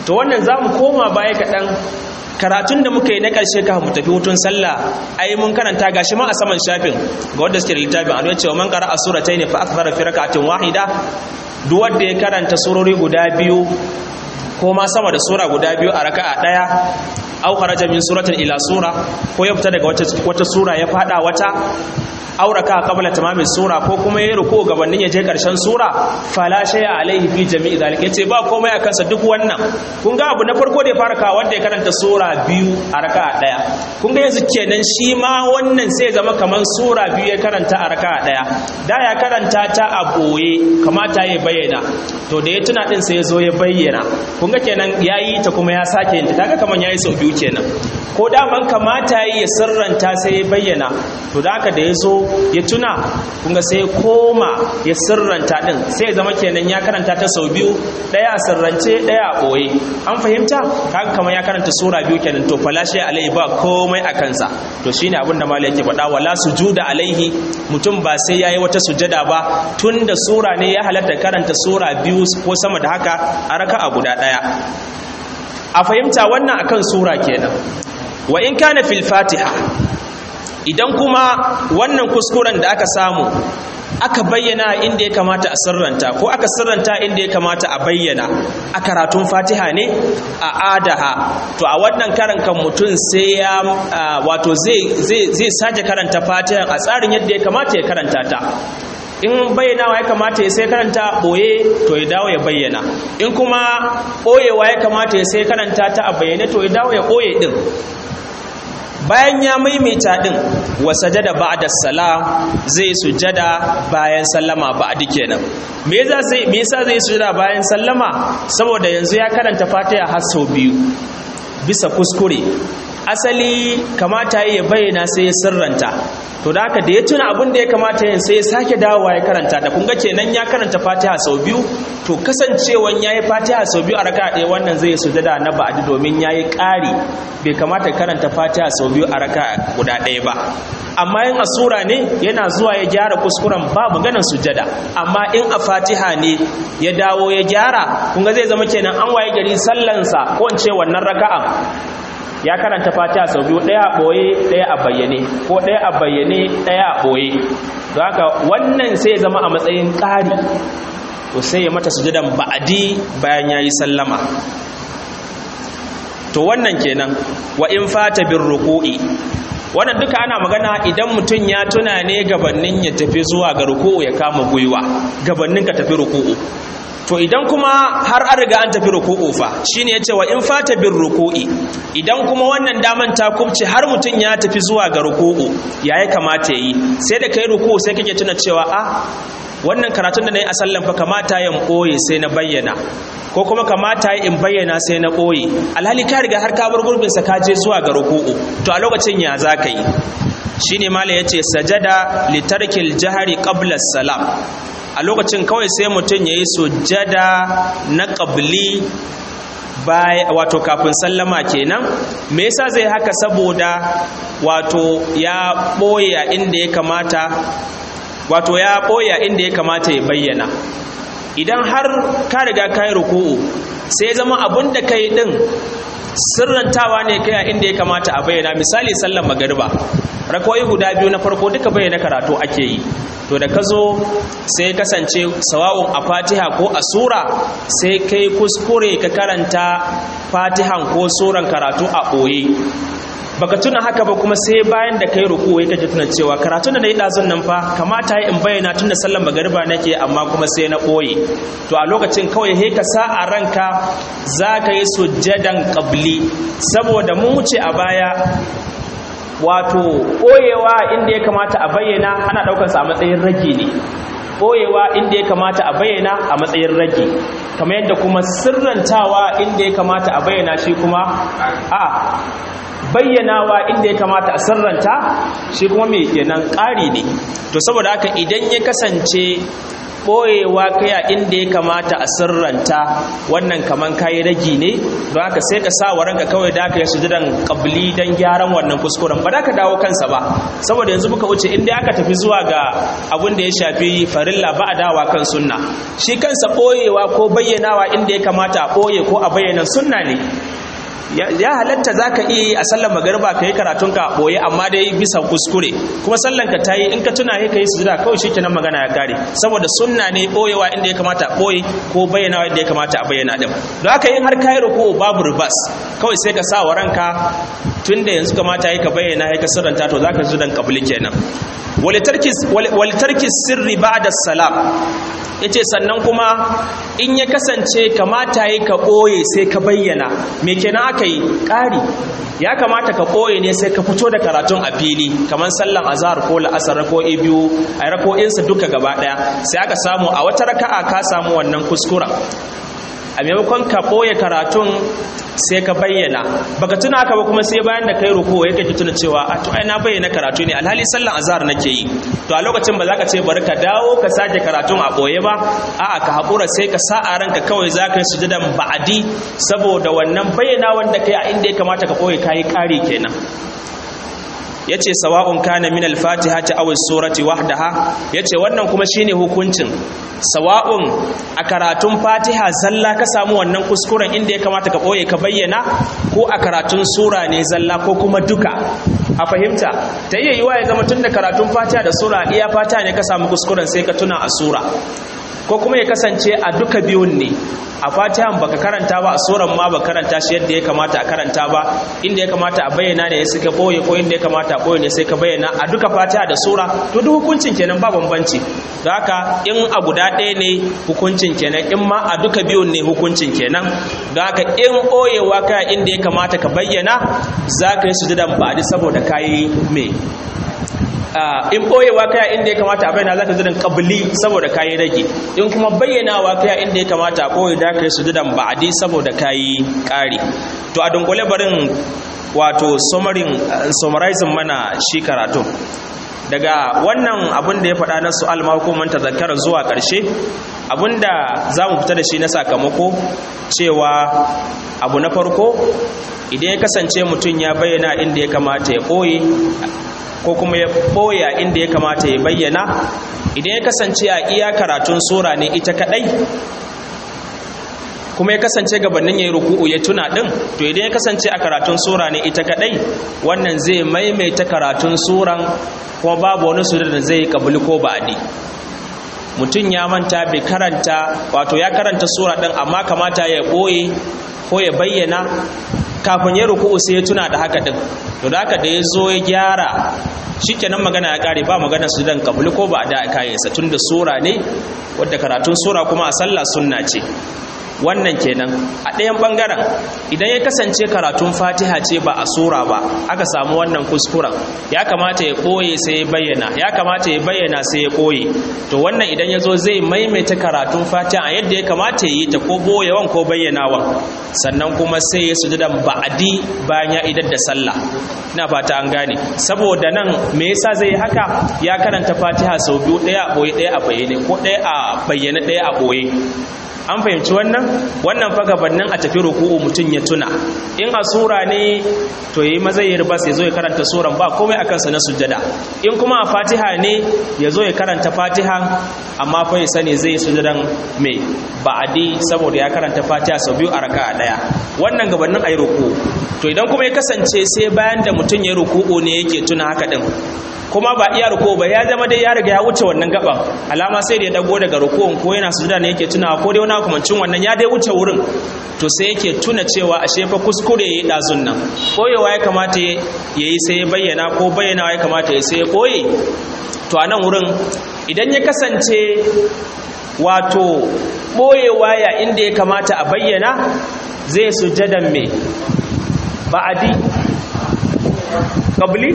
to wannan za mu koma baya kaɗan karatun da muka yi na ƙarshe ka mu tafi hutun sallah ai mun karanta gashi ma a saman shafin ga wanda suke da littafin an yace man qara as-suratayn fa akthara fi rak'atin wahida duk wanda ya karanta surori guda biyu ko ma sama da sura guda biyu a raka'a daya aw kharaja min suratin ila sura ko ya fita daga wata wata sura ya fada wata auraka qabla tamami sura ko kuma yayi ruku gabanin ya je karshen sura fala shay'a alaihi fi jami'i zalika yace ba komai a kansa duk wannan kun ga abu na farko da ya fara kawo wanda ya karanta sura biyu a raka'a daya kun ga yanzu kenan shi ma wannan sai zama kaman sura biyu ya karanta a raka'a daya da ya karanta ta a boye kamata ya bayyana to da ya tuna din sai ya zo ya bayyana kun ga kenan yayi ta kuma ya sake yin ta kaga kaman yayi sau biyu kenan ko daman kamata ya sirranta sai ya bayyana to da haka da ya zo ya tuna kunga sai koma ya sirranta din sai zama kenan ya karanta ta sau biyu daya a sirrance daya a boye an fahimta kaga kamar ya karanta sura biyu kenan to falashe alaihi ba komai a kansa to shine abin da malai yake faɗa wala sujuda alaihi mutum ba sai yayi wata sujada ba tunda sura ne ya halatta karanta sura biyu ko sama da haka a raka'a guda daya a fahimta wannan akan sura kenan wa in kana fil fatiha idan kuma wannan kuskuren da aka samu aka bayyana inda ya kamata a sirranta ko aka sirranta inda ya kamata a bayyana a karatun fatiha ne a adaha to a wannan karan kan mutum sai ya wato zai sake karanta fatiha a tsarin yadda ya kamata ya karanta ta in bayyanawa ya kamata ya sai karanta boye to ya dawo ya bayyana in kuma boyewa ya kamata ya sai karanta ta a bayyane to ya dawo ya boye din bayan ya maimaita din wa sajada ba'da salam zai sujada bayan sallama ba'di kenan me yasa zai me yasa zai sujada bayan sallama saboda yanzu ya karanta Fatiha har sau biyu bisa kuskure asali kamata ya bayyana sai ya sirranta to da haka da ya tuna abin da ya kamata yin sai ya sake dawowa ya karanta ta kunga kenan ya karanta fatiha sau biyu to kasancewan ya yi fatiha sau biyu a raka ɗaya wannan zai sujada na ba'adi domin ya yi ƙari bai kamata karanta fatiha sau biyu a raka guda ɗaya ba amma in a sura ne yana zuwa ya gyara kuskuren ba maganar sujada amma in a fatiha ne ya dawo ya gyara kunga zai zama kenan an waye gari sallansa ko in ce wannan raka'an ya karanta fatiha sau biyu ɗaya a ɓoye ɗaya a bayyane ko ɗaya a bayyane ɗaya a ɓoye don haka wannan sai ya zama a matsayin ƙari to sai ya mata sujudan ba'adi bayan ya yi sallama to wannan kenan wa in fata bin ruku'i wannan duka ana magana idan mutum ya tuna ne gabanin ya tafi zuwa ga ruku'u ya kama gwiwa gabanin ka tafi ruku'u to idan kuma har an riga an tafi ruku'u fa shine yace wa in fata bin ruku'i idan kuma wannan daman ta kubce har mutum ya tafi zuwa ga ruku'u yayi kamata yi sai da kai ruku'u sai kake tuna cewa a wannan karatun da nayi a sallan fa kamata ya koye sai na bayyana ko kuma kamata in bayyana sai na koye alhali ka riga har ka bar gurbin sa ka je zuwa ga ruku'u to a lokacin ya zaka yi shine mala yace sajada litarkil jahari qabla salam a lokacin kawai sai mutum ya yi sujjada na ƙabli wato kafin sallama kenan me yasa zai haka saboda wato ya ɓoye inda ya kamata wato ya ɓoye inda ya kamata ya bayyana idan har ka riga ka yi ruku'u sai zama abin da ka yi ɗin sirrantawa ne kai a inda ya kamata a bayyana misali sallan magariba rakawai guda biyu na farko duka bayyana karatu ake yi to da ka zo sai kasance sawa'un a fatiha ko a sura sai kai kuskure ka karanta fatihan ko suran karatu a ɓoye baka tuna haka ba kuma sai bayan da kai ruku wai kaje tuna cewa karatun da nayi dazun nan fa kamata yi in bayyana tun da sallan magariba nake amma kuma sai na koye to a lokacin kawai he ka sa a ranka zaka yi sujjadan qabli saboda mun wuce a baya wato koyewa inda ya kamata a bayyana ana daukar sa a matsayin rage ne koyewa inda ya kamata a bayyana a matsayin rage kamar yadda kuma sirrantawa inda ya kamata a bayyana shi kuma a bayyanawa inda ya kamata a sirranta shi kuma mai kenan ƙari ne to saboda haka idan ya kasance ɓoyewa kaya inda ya kamata a sirranta wannan kaman kayi ragi ne don haka sai ka sa wa ranka kawai da aka yi sujudan kabli don gyaran wannan kuskuren ba da ka dawo kansa ba saboda yanzu muka wuce inda aka tafi zuwa ga abin da ya shafi farilla ba a dawa kan sunna shi kansa ɓoyewa ko bayyanawa inda ya kamata a ɓoye ko a bayyana sunna ne ya halatta za ka iya yi a sallar magariba ka yi karatunka a ɓoye amma dai bisa kuskure kuma sallanka ta yi in ka tuna ka yi sujuda kawai shi kenan magana ya kare saboda sunna ne ɓoyewa inda ya kamata a ɓoye ko bayyanawa inda ya kamata a bayyana ɗin don haka yin har ka yi ruku babu ribas kawai sai ka sa wa ranka tun da yanzu kamata ya ka bayyana ya ka sirranta to za ka ji dan kabuli kenan walitarki sirri ba da salam ya ce sannan kuma in ya kasance kamata yi ka ɓoye sai ka bayyana me kenan aka yi ƙari ya kamata ka ɓoye ne sai ka fito da karatun a fili kamar sallan azhar ko la'asar ko biyu a rako'insa duka gaba ɗaya sai aka samu a wata raka'a ka samu wannan kuskuren a maimakon ka ɓoye karatun sai ka bayyana baka tuna haka ba kuma sai bayan da kai ruku ya kake tuna cewa a to ai na bayyana karatu ne alhali sallan azhar nake yi to a lokacin ba za ka ce bari ka dawo ka sake karatun a boye ba a'a ka haƙura sai ka sa a ranka kawai za ka yi sujudan ba'adi saboda wannan bayyana wanda kai a inda ya kamata ka ɓoye kayi ƙari kenan yace sawa'un kana min al-fatihati aw as-surati wahdaha yace wannan kuma shine hukuncin sawa'un a karatun fatiha zalla ka samu wannan kuskuren inda ya kamata ka boye ka bayyana ko a karatun sura ne zalla ko kuma duka a fahimta ta iya yiwa ya zama tun da karatun fatiha da sura iya fatiha ne ka samu kuskuren sai ka tuna a sura ko kuma ya kasance a duka biyun ne a fatihan baka karanta ba a suran ma baka karanta shi yadda ya kamata a karanta ba inda ya kamata a bayyana ne sai ka boye ko inda ya kamata a boye ne sai ka bayyana a duka fatiha da sura to duk hukuncin kenan ba bambanci don haka in a guda ɗaya ne hukuncin kenan in ma a duka biyun ne hukuncin kenan don haka in boyewa ka inda ya kamata ka bayyana za ka yi sujudan ba saboda kayi me in ɓoyewa kaya inda ya kamata a bayyana za ka zidan ƙabli saboda kayi rage in kuma bayyanawa kaya inda ya kamata a ɓoye da ka yi sujudan ba'adi saboda kayi ƙari to a dunkule barin wato summarizing mana shi karatu daga wannan abin da ya faɗa na su'al mahukuman tazakkara zuwa ƙarshe abin da za mu fita da shi na sakamako cewa abu na farko idan ya kasance mutum ya bayyana inda ya kamata ya ɓoye ko kuma ya ɓoya inda ya kamata ya bayyana idan ya kasance a iya karatun sura ne ita kaɗai kuma ya kasance gabanin ya yi ruku'u ya tuna ɗin to idan ya kasance a karatun sura ne ita kaɗai wannan zai maimaita karatun suran kuma babu wani sura da zai kabuli ko ba'adi mutum ya manta bai karanta wato ya karanta sura ɗin amma kamata ya ɓoye ko ya bayyana kafin ya ruku'u sai ya tuna da haka din to da haka da ya zo ya gyara shikenan magana ya kare ba magana su dan kabuli ko ba da kayansa tunda sura ne wadda karatun sura kuma a sallah sunna ce wannan kenan a ɗayan ɓangaren idan ya kasance karatun fatiha ce ba a sura ba aka samu wannan kuskuren ya kamata ya ɓoye sai ya bayyana ya kamata ya bayyana sai ya ɓoye to wannan idan ya zo zai maimaita karatun fatiha a yadda ya kamata ya yi ta ko ɓoyewan ko bayyanawan sannan kuma sai ya sujudan ba'adi bayan ya idar da sallah ina fata an gane saboda nan me yasa zai yi haka ya karanta fatiha sau biyu ɗaya a ɓoye ɗaya a bayyane ko ɗaya a bayyane ɗaya a ɓoye an fahimci wannan wannan fa gabanin a tafi ruku'u mutum ya tuna in a sura ne to yayi maza ya ribas ya zo ya karanta suran ba komai akan sa na sujjada in kuma a fatiha ne ya zo ya karanta fatiha amma fa ya sani zai sujjadan mai ba'adi saboda ya karanta fatiha sau biyu a raka'a daya wannan gabanin ayi ruku'u to idan kuma ya kasance sai bayan da mutum ya ruku'u ne yake tuna haka din kuma ba iya ruku ba ya zama dai ya riga ya wuce wannan gaban alama sai da ya dago daga rukun ko yana sujuda ne yake tunawa ko dai wani hukumancin wannan ya dai wuce wurin to sai yake tuna cewa ashe fa kuskure yayi dazun nan koyewa ya kamata yayi sai ya bayyana ko bayyanawa ya kamata ya sai ya koye to a nan wurin idan ya kasance wato boyewa ya inda ya kamata a bayyana zai sujadan me ba'adi kabli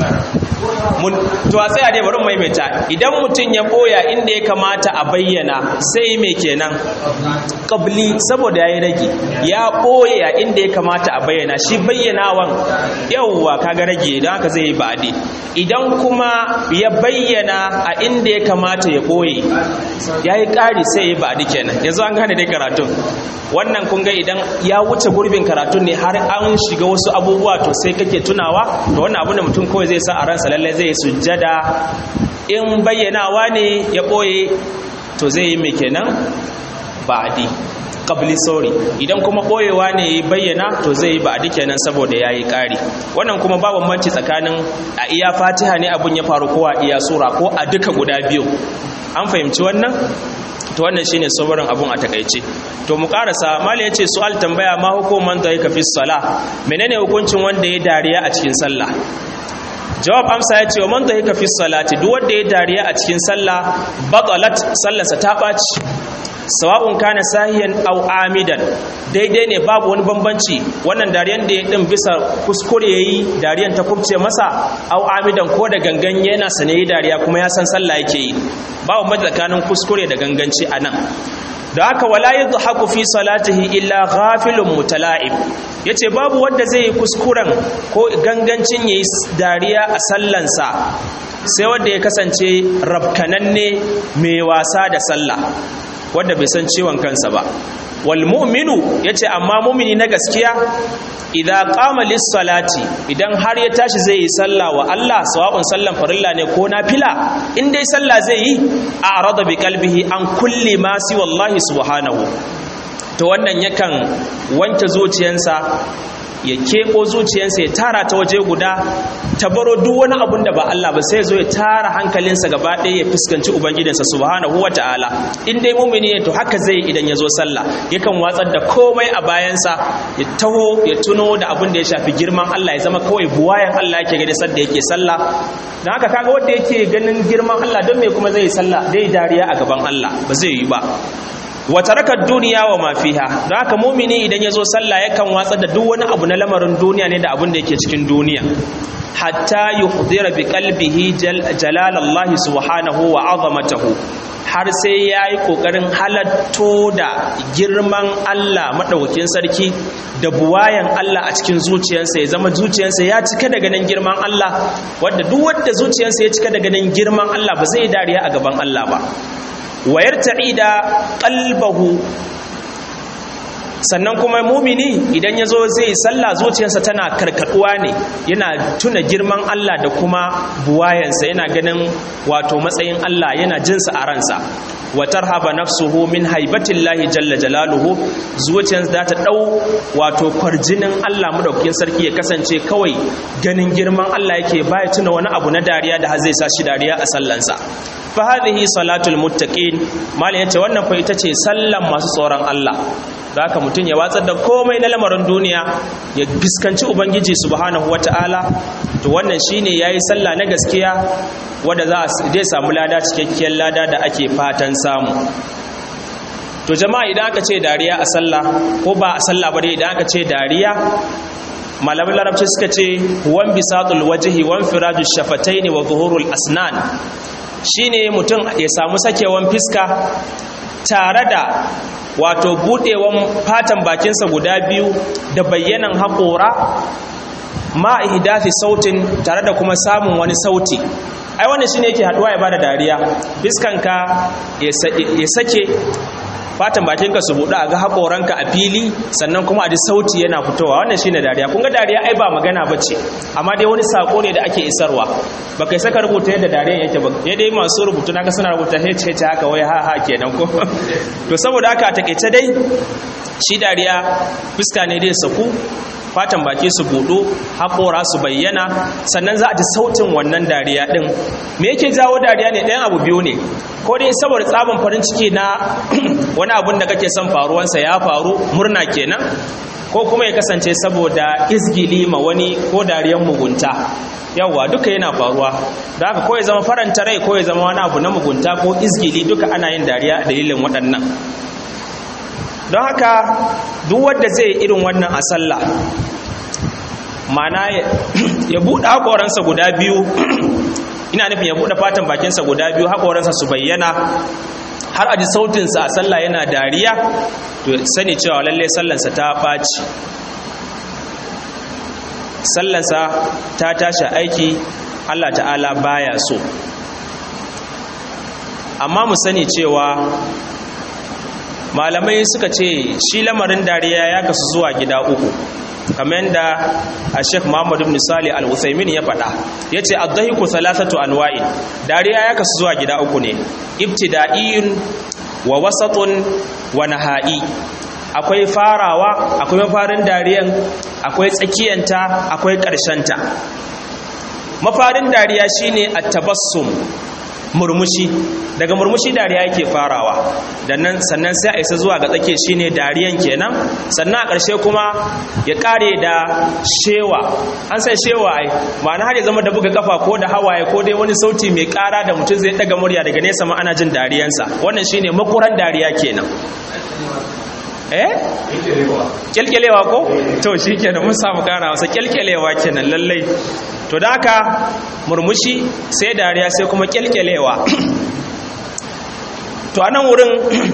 to a tsaya dai bari maimaita idan mutum ya boya inda ya kamata a bayyana sai me kenan qabli saboda yayi rage ya boye a inda ya kamata a bayyana shi bayyanawan yawwa kaga rage don haka zai yi ba'adi idan kuma ya bayyana a inda ya kamata ya boye yayi ƙari sai ya ba'adi kenan yanzu an gane dai karatun wannan kun ga idan ya wuce gurbin karatun ne har an shiga wasu abubuwa to sai kake tunawa to wannan abu da mutum kawai zai sa a ransa lallai zai sujjada in bayyanawa ne ya ɓoye to zai yi mai kenan ba'adi qabli sorry idan kuma ɓoyewa ne ya bayyana to zai yi ba'adi kenan saboda ya yi ƙari wannan kuma ba bambanci tsakanin a iya fatiha ne abun ya faru ko a iya sura ko a duka guda biyu an fahimci wannan to wannan shine sabarin abun a takaice to mu karasa mala yace su'al tambaya ma hukuman da yake fi sala menene hukuncin wanda ya dariya a cikin sallah jawab amsa ya ce wa man da yake fi salati duk wanda ya dariya a cikin sallah batalat sallarsa ta baci sawa'un kana sahiyan aw amidan daidai ne babu wani bambanci wannan dariyan da ya din bisa kuskure yayi dariyan ta kubce masa aw amidan ko da gangan yana sane yi dariya kuma ya san sallah yake yi babu mai tsakanin kuskure da ganganci anan da haka wala yadhaku fi salatihi illa ghafilun mutala'ib yace babu wanda zai yi kuskuren ko gangancin yayi dariya a sallansa sai wanda ya kasance rabkananne mai wasa da sallah wanda bai san ciwon kansa ba wal mu'minu yace amma mu'mini na gaskiya idza qama lis salati idan har ya tashi zai yi sallah wa Allah sawa'un sallan farilla ne ko nafila in dai sallah zai yi a'rada bi qalbihi an kulli ma si wallahi subhanahu to wannan yakan wanke zuciyarsa ya keɓo zuciyarsa ya tara ta waje guda ta baro duk wani abun da ba Allah ba sai zo ya tara hankalinsa gaba ɗaya ya fuskanci ubangijinsa subhanahu wata'ala in dai mumini ne to haka zai idan ya zo sallah yakan watsar da komai a bayansa ya taho ya tuno da abun da ya shafi girman Allah ya zama kawai buwayan Allah yake gani sadda yake sallah don haka kaga wanda yake ganin girman Allah don me kuma zai yi sallah dai dariya a gaban Allah ba zai yi ba wata rakar duniya wa mafiha don haka mumini idan ya zo sallah yakan watsa da duk wani abu na lamarin duniya ne da abin da yake cikin duniya hatta yuhdira bi qalbihi jalalallahi subhanahu wa azamatahu har sai ya yi ƙoƙarin halatto da girman Allah maɗaukakin sarki da buwayan Allah a cikin zuciyarsa ya zama zuciyarsa ya cika da ganin girman Allah wadda duk wadda zuciyarsa ya cika da ganin girman Allah ba zai dariya a gaban Allah ba wayar ta'ida qalbahu sannan kuma mumini idan ya zo zai sallah zuciyarsa tana karkaduwa ne yana tuna girman Allah da kuma buwayansa yana ganin wato matsayin Allah yana jinsa a ransa wa tarhaba nafsuhu min haibatillahi jalla jalaluhu zuciyarsa za ta dau wato kwarjinin Allah madaukakin sarki ya kasance kawai ganin girman Allah yake baya tuna wani abu na dariya da zai sa shi dariya a sallansa fa hadhihi salatul muttaqin malai yace wannan fa ita ce sallan masu tsoron Allah da haka mutum ya watsar da komai na lamarin duniya ya fuskanci ubangiji subhanahu wata'ala to wannan shine yayi sallah na gaskiya wanda za zai samu lada cikakkiyar lada da ake fatan samu to jama'a idan aka ce dariya a sallah ko ba a sallah ba dai idan aka ce dariya malamin larabci suka ce wan bisatul wajhi wan firaju shafataini wa zuhurul asnan shine mutum ya samu sakewan fiska tare da wato budewan fatan bakinsa guda biyu da bayyanan haƙora ma ihdathi sautin tare da kuma samun wani sauti ai wannan shine yake haduwa ya bada dariya fiskanka ya sake fatan bakinka su buɗe a ga haƙoranka a fili sannan kuma a ji sauti yana fitowa wannan shine dariya kun ga dariya ai ba magana bace amma dai wani sako ne da ake isarwa ba kai saka rubuta yadda dariya yake ba ya dai masu rubutu naga suna rubuta hece hece haka wai ha ha kenan ko to saboda haka a takeice dai shi dariya fuska ne dai saku fatan baki su buɗu haƙora su bayyana sannan za a ji sautin wannan dariya ɗin me yake jawo dariya ne ɗayan abu biyu ne ko dai saboda tsabon farin ciki na wani abun da kake son faruwansa ya faru murna kenan ko kuma ya kasance saboda izgili ma wani ko dariyan mugunta yawwa duka yana faruwa da haka ko ya zama faranta rai ko ya zama wani abu na mugunta ko izgili duka ana yin dariya a dalilin waɗannan don haka duk wanda zai irin wannan a sallah mana ya buɗe haƙoransa guda biyu ina nufin ya buɗe fatan bakinsa guda biyu haƙoransa su bayyana har a ji sautinsa a sallah yana dariya to sani cewa lalle sallansa ta ɓaci sallansa ta tashi aiki Allah ta'ala baya so amma mu sani cewa malamai suka ce shi lamarin dariya ya kasu zuwa gida uku kamar yadda a sheikh muhammadu ibn salih al-uthaymin ya faɗa ya ce addahiku salasatu anwa'in dariya ya kasu zuwa gida uku ne ibtida'iyun wa wasatun wa naha'i akwai farawa akwai mafarin dariyan akwai tsakiyanta akwai ƙarshenta mafarin dariya shine at-tabassum murmushi daga murmushi dariya yake farawa nan sannan sai a isa zuwa ga tsake shine dariyan kenan sannan a ƙarshe kuma ya ƙare da shewa an san shewa ai ma'ana har ya zama da buga kafa ko da hawaye ko dai wani sauti mai ƙara da mutum zai ɗaga murya daga nesa ma ana jin dariyansa wannan shine makuran dariya kenan eh kyalkyalewa ko to shi kenan mun samu kara wasa kyalkyalewa kenan lallai to da haka murmushi sai dariya sai kuma kyalkyalewa to anan wurin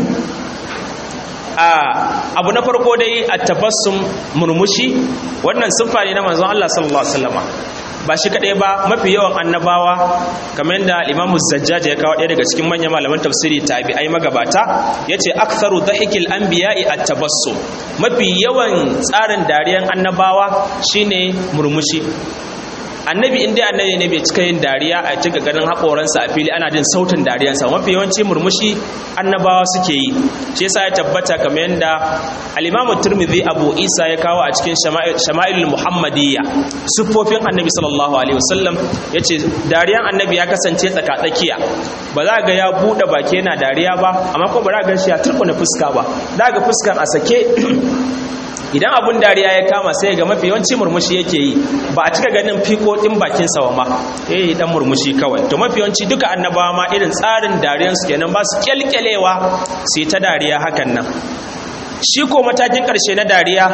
abu na farko dai a tabassum murmushi wannan siffa ne na manzon Allah sallallahu alaihi wasallama ba shi kadai ba mafi yawan annabawa kamar yadda Imam Zajjaj ya kawo ɗaya daga cikin manyan malaman tafsiri tabi'ai magabata yace aktharu dhahikil anbiya'i at-tabassum mafi yawan tsarin dariyan annabawa shine murmushi annabi inda annabi ne bai cika yin dariya a cika ganin haƙoransa a fili ana jin sautin dariyansa mafi yawanci murmushi annabawa suke yi shi yasa ya tabbata kamar yadda al-imamu turmidhi abu isa ya kawo a cikin shama'il muhammadiyya siffofin annabi sallallahu alaihi wasallam yace dariyan annabi ya kasance tsaka-tsakiya ba za ga ya buɗe baki yana dariya ba amma ko ba za ga shi ya turkuna fuska ba za ga fuskan a sake idan abun dariya ya kama sai ga mafi yawanci murmushi yake yi ba a cika ganin fiko din bakin sa ma eh dan murmushi kawai to mafi yawanci duka annabawa ma irin tsarin dariyan su kenan ba su kyalkyalewa su ta dariya hakan nan shi ko matakin karshe na dariya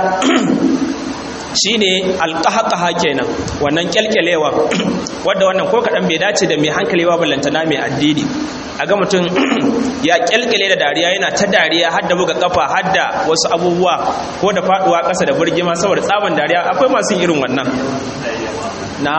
shine alqahqaha kenan wannan kyalkyalewa wanda wannan ko kadan bai dace da mai hankali ba ballantana mai addini aga mutum ya kyalkyale da dariya yana ta dariya har da buga kafa har da wasu abubuwa ko da faduwa ƙasa da burgima saboda tsaban dariya akwai masu irin wannan na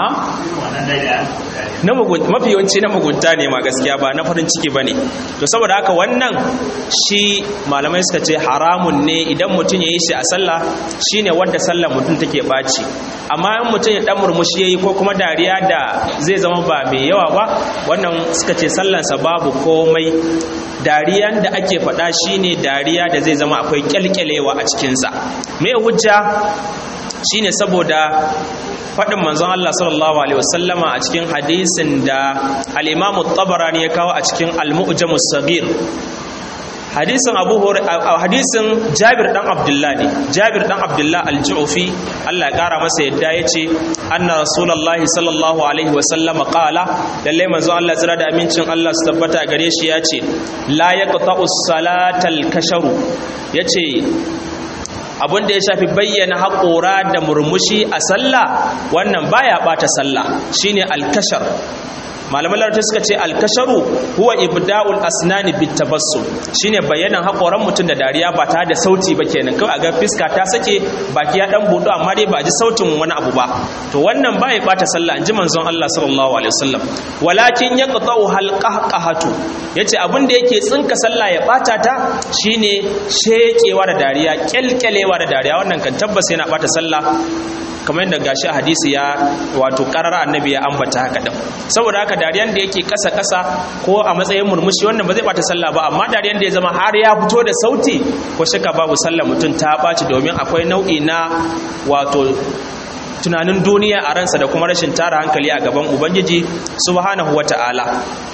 na mugunta mafi yawanci na mugunta ne ma gaskiya ba na farin ciki bane to saboda haka wannan shi malamai suka ce haramun ne idan mutum ya yi shi a sallah shine wanda sallar mutum take baci amma in mutum ya dan murmushi yayi ko kuma dariya da zai zama ba mai yawa ba wannan suka ce sallansa babu komai dariyan da ake faɗa shine dariya da zai zama akwai kyalkyalewa a cikinsa me hujja shine saboda faɗin manzon Allah sallallahu alaihi wasallama a cikin hadisin da al-Imam tabarani ya kawo a cikin al-Mu'jam as-Saghir hadisin Abu hadisin Jabir dan Abdullah ne Jabir dan Abdullah al-Ju'fi Allah ya kara masa yadda yace anna rasulullahi sallallahu alaihi wasallama qala lalle manzon Allah tsira da amincin Allah su tabbata gare shi yace la yaqta'u salatal kasharu yace abin da ya shafi bayyana haƙora da murmushi a sallah wannan baya ɓata sallah shine alkashar malaman larabci suka ce alkasharu huwa ibda'ul asnani bitabassum shine bayanan haƙoran mutum da dariya ba tare da sauti ba kenan kawai a ga fiska ta sake baki ya dan budu amma dai ba ji sautin wani abu ba to wannan baya ɓata sallah inji manzon Allah sallallahu alaihi wasallam walakin yaqta'u halqahqahatu yace abin da yake tsinka sallah ya ɓata ta shine shekewa da dariya kyalkyalewa da dariya wannan kan tabbas yana ɓata sallah kamar yadda gashi a hadisi ya wato karar annabi ya ambata haka din saboda haka dariyan da yake kasa kasa ko a matsayin murmushi wannan ba zai bata sallah ba amma dariyan da ya zama har ya fito da sauti ko shaka babu sallah mutum ta baci domin akwai nau'i na wato tunanin duniya a ransa da kuma rashin tara hankali a gaban ubangiji subhanahu wata'ala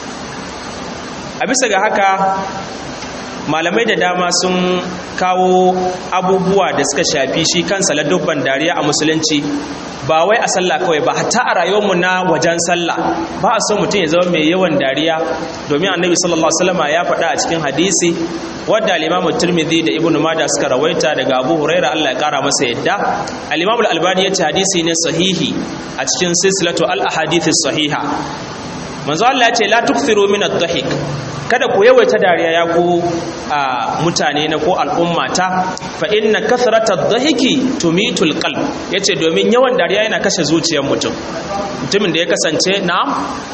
a bisa ga haka malamai da dama sun kawo abubuwa da suka shafi shi kansa ladubban dariya a musulunci ba wai a sallah kawai ba hatta a rayuwarmu na wajen sallah ba a so mutum ya zama mai yawan dariya domin annabi sallallahu alaihi wasallam ya faɗa a cikin hadisi wadda al-Imam Tirmidhi da Ibn Majah suka rawaita daga Abu Huraira Allah ya kara masa yadda al-Imam Al-Albani ya ce hadisi ne sahihi a cikin silsilatu al-ahadith sahiha manzo Allah ya ce la tukthiru min ad-dhahik kada ku yawaita dariya ya ku mutane na ko al'ummata fa inna kathrata ad-dhahiki tumitul qalb yace domin yawan dariya yana kashe zuciyar mutum mutumin da ya kasance na'am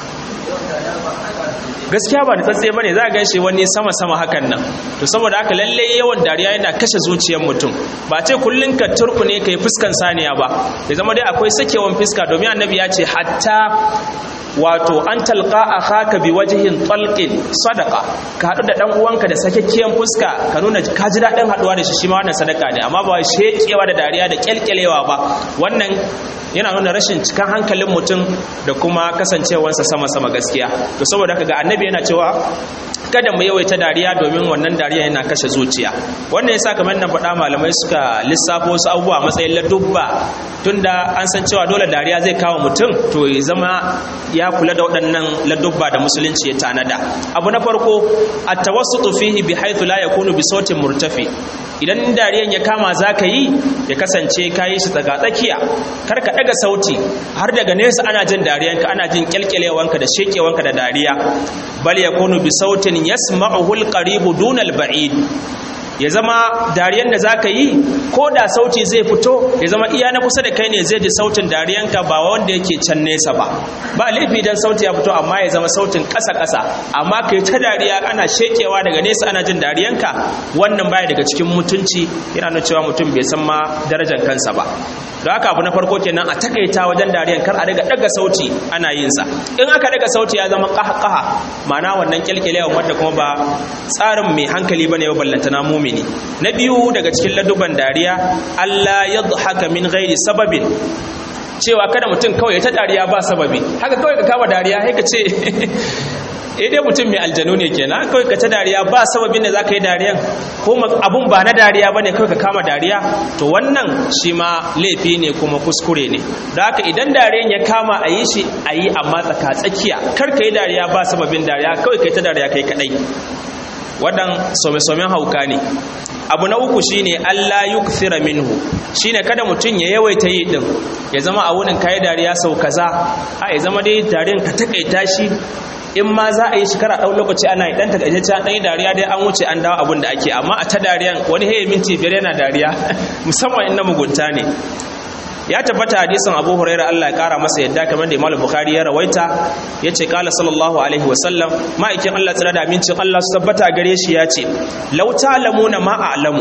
gaskiya ba da tsatse bane za a gan shi wani sama sama hakan nan to saboda haka lalle yawan dariya yana kashe zuciyar mutum ba ce kullun ka turku ne kai fuskan saniya ba ya zama dai akwai sakewan fuska domin annabi ya ce hatta wato an talqa akhaka bi wajhin talqin sadaqa ka hadu da dan uwanka da sakekkiyan fuska ka nuna ka ji dadin haduwa da shi shi ma wannan sadaka ne amma ba shekewa da dariya da kyalkyalewa ba wannan yana nuna rashin cikan hankalin mutum da kuma kasancewarsa sama-sama gaskiya to saboda haka ga annabi yana cewa kada mu yawaita dariya domin wannan dariya yana kashe zuciya wannan yasa kamar nan faɗa malamai suka lissafo wasu abubuwa matsayin ladubba tunda an san cewa dole dariya zai kawo mutum to ya zama ya kula da waɗannan ladubba da musulunci ya tanada abu na farko at-tawassutu fihi bi haythu la yakunu bi sautin murtafi idan dariyan ya kama zaka yi ya kasance kayi shi daga tsakiya kar ka daga sauti har daga nesa ana jin dariyanka ana jin kyalkyalewanka da shekewanka da dariya bal yakunu bi sautin yasma'uhu al-qaribu duna al-ba'id ya zama dariyan da zaka yi ko da sauti zai fito ya zama iya na kusa da kai ne zai ji sautin dariyanka ba wanda yake can nesa ba ba laifi dan sauti ya fito amma ya zama sautin ƙasa ƙasa amma kai ta dariya ana shekewa daga nesa ana jin dariyanka wannan baya daga cikin mutunci yana nuna cewa mutum bai san ma darajar kansa ba don haka abu na farko kenan a takaita wajen dariyan kar a daga daga sauti ana yin sa in aka daga sauti ya zama qaha qaha ma'ana wannan kyalkyalewa wanda kuma ba tsarin mai hankali bane ba ballantana mumini na biyu daga cikin laduban dariya Allah yadhaka min ghairi sababin cewa kada mutum kawai ya ta dariya ba sababi haka kawai ka kama dariya sai ka ce eh dai mutum mai aljanu ne kenan kawai ka ta dariya ba sababin da zaka yi dariyan ko abun ba na dariya bane kawai ka kama dariya to wannan shi ma laifi ne kuma kuskure ne da haka idan dariyan ya kama a yi shi a yi amma tsaka tsakiya kar ka yi dariya ba sababin dariya kawai ka yi ta dariya kai kadai wadan some-somen hauka ne abu na uku shine Allah yukthira minhu shine kada mutum ya yawaita yi din ya zama a wurin kai dariya sau kaza a ya zama dai dariyan ka takaita shi in ma za a yi shekara ɗau lokaci ana yi ɗan takaitacce an ɗan yi dariya dai an wuce an dawo abin da ake amma a ta dariyan wani haye minti biyar yana dariya musamman in na mugunta ne ya tabbata hadisin abu huraira Allah ya kara masa yadda kamar da imam bukhari ya rawaita ya ce kala sallallahu alaihi wasallam ma'aikin Allah tsira da amincin Allah su tabbata gare shi ya ce lau ta'lamuna ma a'lamu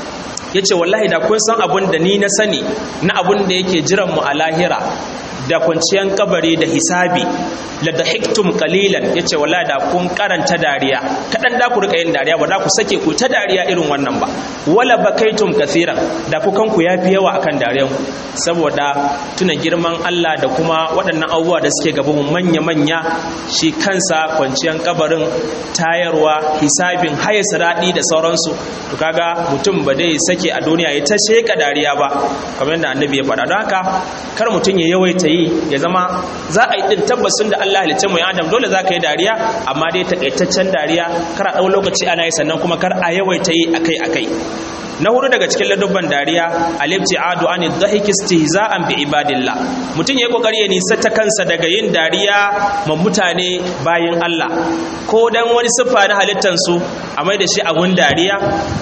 ya ce wallahi da kun san abun da ni na sani na abun da yake jiran mu a lahira da kwanciyar kabari da hisabi la da hiktum kalilan ya ce wallahi da kun karanta dariya kaɗan da ku rika yin dariya ba da ku sake ku ta dariya irin wannan ba wala bakaitum kathiran da ku kanku ya fi yawa akan dariyan ku saboda tuna girman Allah da kuma waɗannan abubuwa da suke gaban manya manya shi kansa kwanciyar kabarin tayarwa hisabin haye siradi da sauransu to kaga mutum ba dai sake a duniya ya ta sheka dariya ba kamar yadda annabi ya faɗa don haka kar mutum ya yawaita yi ya zama za a yi din tabbasin da Allah halicce mu ya adam dole za ka yi dariya amma dai takaitaccen dariya kar a ɗau lokaci ana yi sannan kuma kar a yawaita yi akai akai na hudu daga cikin ladubban dariya alibti'adu an dhahiki istihza'an bi ibadillah mutum yayi kokari ya nisa ta kansa daga yin dariya ma mutane bayin Allah ko dan wani siffa na halittan su a mai da shi abun dariya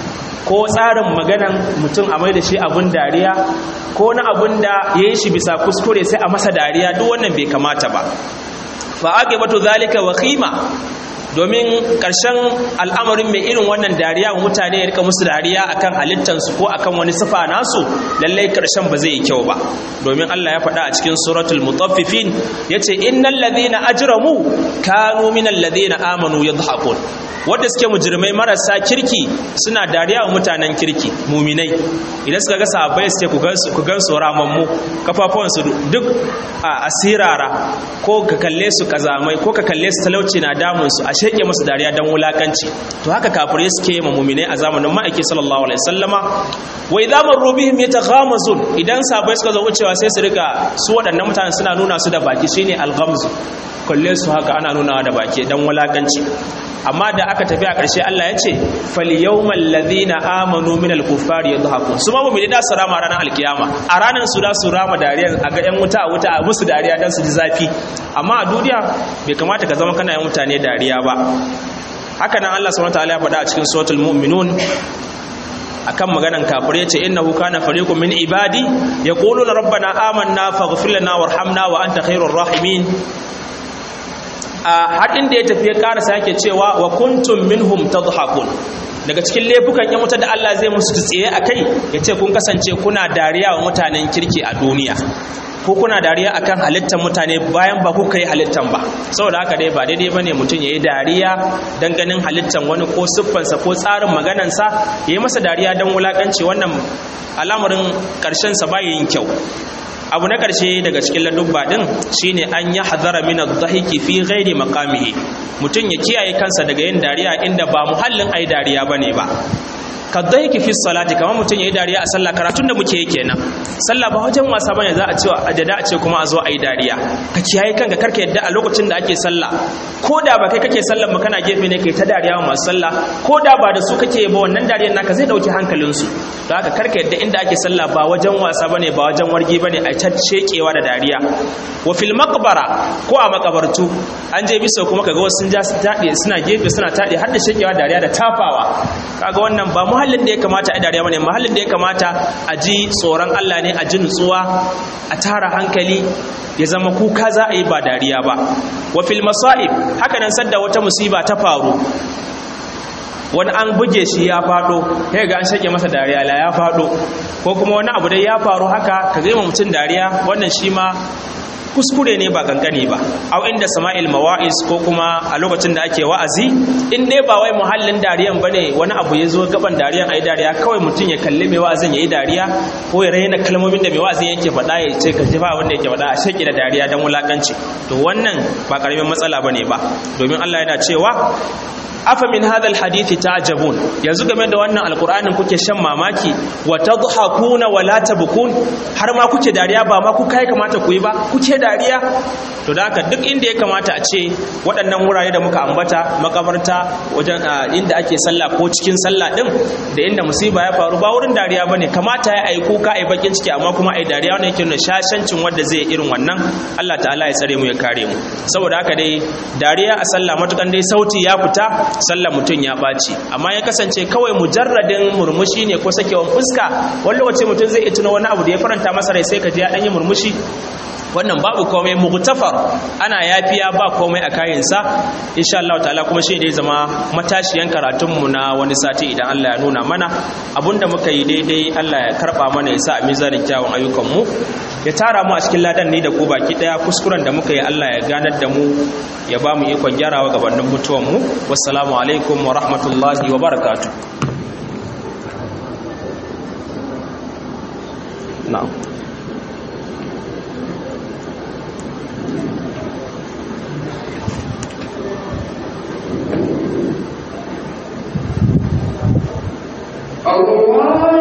ko tsarin maganan mutum a mai da shi abun dariya ko na abun da ya yi shi bisa kuskure sai a masa dariya duk wannan bai kamata ba fa aqibatu zalika wa khima domin ƙarshen al'amarin mai irin wannan dariya wa mutane ya rika musu dariya akan halittansu ko akan wani sifa nasu lallai ƙarshen ba zai yi kyau ba domin Allah ya faɗa a cikin suratul mutaffifin yace innal ladhina ajramu kanu minal ladhina amanu yadhhakun wanda suke mujrimai marasa kirki suna dariya wa mutanen kirki muminai idan suka ga sahabbai su ce ku gan su ramammu kafafuwansu duk a asirara ko ka kalle su kazamai ko ka kalle su talauci na damun su a sheke musu dariya dan wulakanci to haka kafirai suke ma muminai a zamanin ma'aiki sallallahu alaihi wasallama wa idza marru bihim yataghamazun idan sahabbai suka zo wucewa sai su riga su waɗannan mutanen suna nuna su da baki shine alghamzu kalle su haka ana nunawa da baki dan wulakanci amma da aka tafi a ƙarshe Allah ya ce fal yawmal ladhina amanu minal kuffari yadhakun su ma mu'mini da su rama ranar alkiyama a ranar su da su rama dariya a ga yan wuta a wuta a musu dariya dan su ji zafi amma a duniya bai kamata ka zama kana yin mutane dariya ba haka nan Allah subhanahu wataala ya faɗa a cikin suratul mu'minun akan maganan kafir yace innahu kana fariqun min ibadi yaquluna rabbana amanna faghfir lana warhamna wa anta khairur rahimin a hadin da ya tafi ya karasa yake cewa wa kuntum minhum tadhakun daga cikin laifukan yan wuta da Allah zai musu tsiye akai yace kun kasance kuna dariya wa mutanen kirki a duniya ko kuna dariya akan halittar mutane bayan ba kuka yi halittar ba saboda haka dai ba daidai bane mutum yayi dariya dan ganin halittar wani ko siffansa ko tsarin maganansa yayi masa dariya dan wulakanci wannan al'amarin karshen sa bai yin kyau abu na karshe daga cikin ladubba din shine an ya hadara min adh-dhahiki fi ghairi maqamihi mutum ya kiyaye kansa daga yin dariya inda ba muhallin ai dariya bane ba kaddaiki fi salati kamar mutum yayi dariya a sallah karatun da muke yi kenan sallah ba wajen wasa bane za a ce ajada a ce kuma a zo a yi dariya ka kiyaye kanka karka yadda a lokacin da ake sallah ko da ba kai kake sallah ba kana gefe ne kai ta dariya wa masu sallah ko da ba da su kake ba wannan dariyar naka zai dauki hankalin su don haka karka yadda inda ake sallah ba wajen wasa bane ba wajen wargi bane a ta shekewa da dariya wa fil maqbara ko a makabartu an je bisa kuma kaga wasu sun ja su tade suna gefe suna tade har da shekewa dariya da tafawa kaga wannan ba muhallin da ya kamata a dariya bane muhallin da ya kamata a ji tsoron Allah ne a ji nutsuwa a tara hankali ya zama kuka za a yi ba dariya ba wa fil masa'ib haka nan sadda wata musiba ta faru wani an buge shi ya fado sai ga an shake masa dariya la ya fado ko kuma wani abu dai ya faru haka ka zai mutum dariya wannan shi ma kuskure ne ba kankani ba au inda sama'il mawa'iz ko kuma a lokacin da ake wa'azi in dai ba wai muhallin dariyan bane wani abu ya zo gaban dariyan ayi dariya kawai mutum ya kalli mai wa'azin yayi dariya ko ya raina kalmomin da mai wa'azin yake faɗa ya ce ka jifa abin da yake faɗa a shaki da dariya dan wulakanci to wannan ba karamin matsala bane ba domin Allah yana cewa afa min hadha alhadith ta'jabun yanzu game da wannan alqur'anin kuke shan mamaki wa tadhakuna wa la tabkun har ma kuke dariya ba ma ku kai kamata ku yi ba kuke dariya to da haka duk inda ya kamata a ce waɗannan wurare da muka ambata makabarta wajen inda ake sallah ko cikin sallah din da inda musiba ya faru ba wurin dariya bane kamata ya ai kuka ai bakin ciki amma kuma ai dariya wannan yake nuna shashancin wanda zai irin wannan Allah ta'ala ya tsare mu ya kare mu saboda haka dai dariya a sallah matukan dai sauti ya fita sallar mutum ya ɓaci amma ya kasance kawai mujarradin murmushi ne ko sakewan fuska wani lokaci mutum zai iya tuna wani abu da ya faranta masa rai sai ka ji ya ɗanyi murmushi wannan babu komai mugtafar ana yafiya ba komai a kayansa insha Allah ta'ala kuma shi ne zama matashiyan karatunmu na wani sati idan Allah ya nuna mana abinda muka yi daidai Allah ya karba mana ya sa a mizanin kyawun ayyukanmu ya tara mu a cikin ladan ni da ku baki daya kuskuren da muka yi Allah ya ganar da mu ya ba mu ikon gyarawa gabanin mutuwanmu wassalamu alaikum wa rahmatullahi wa barakatuh na'am Allah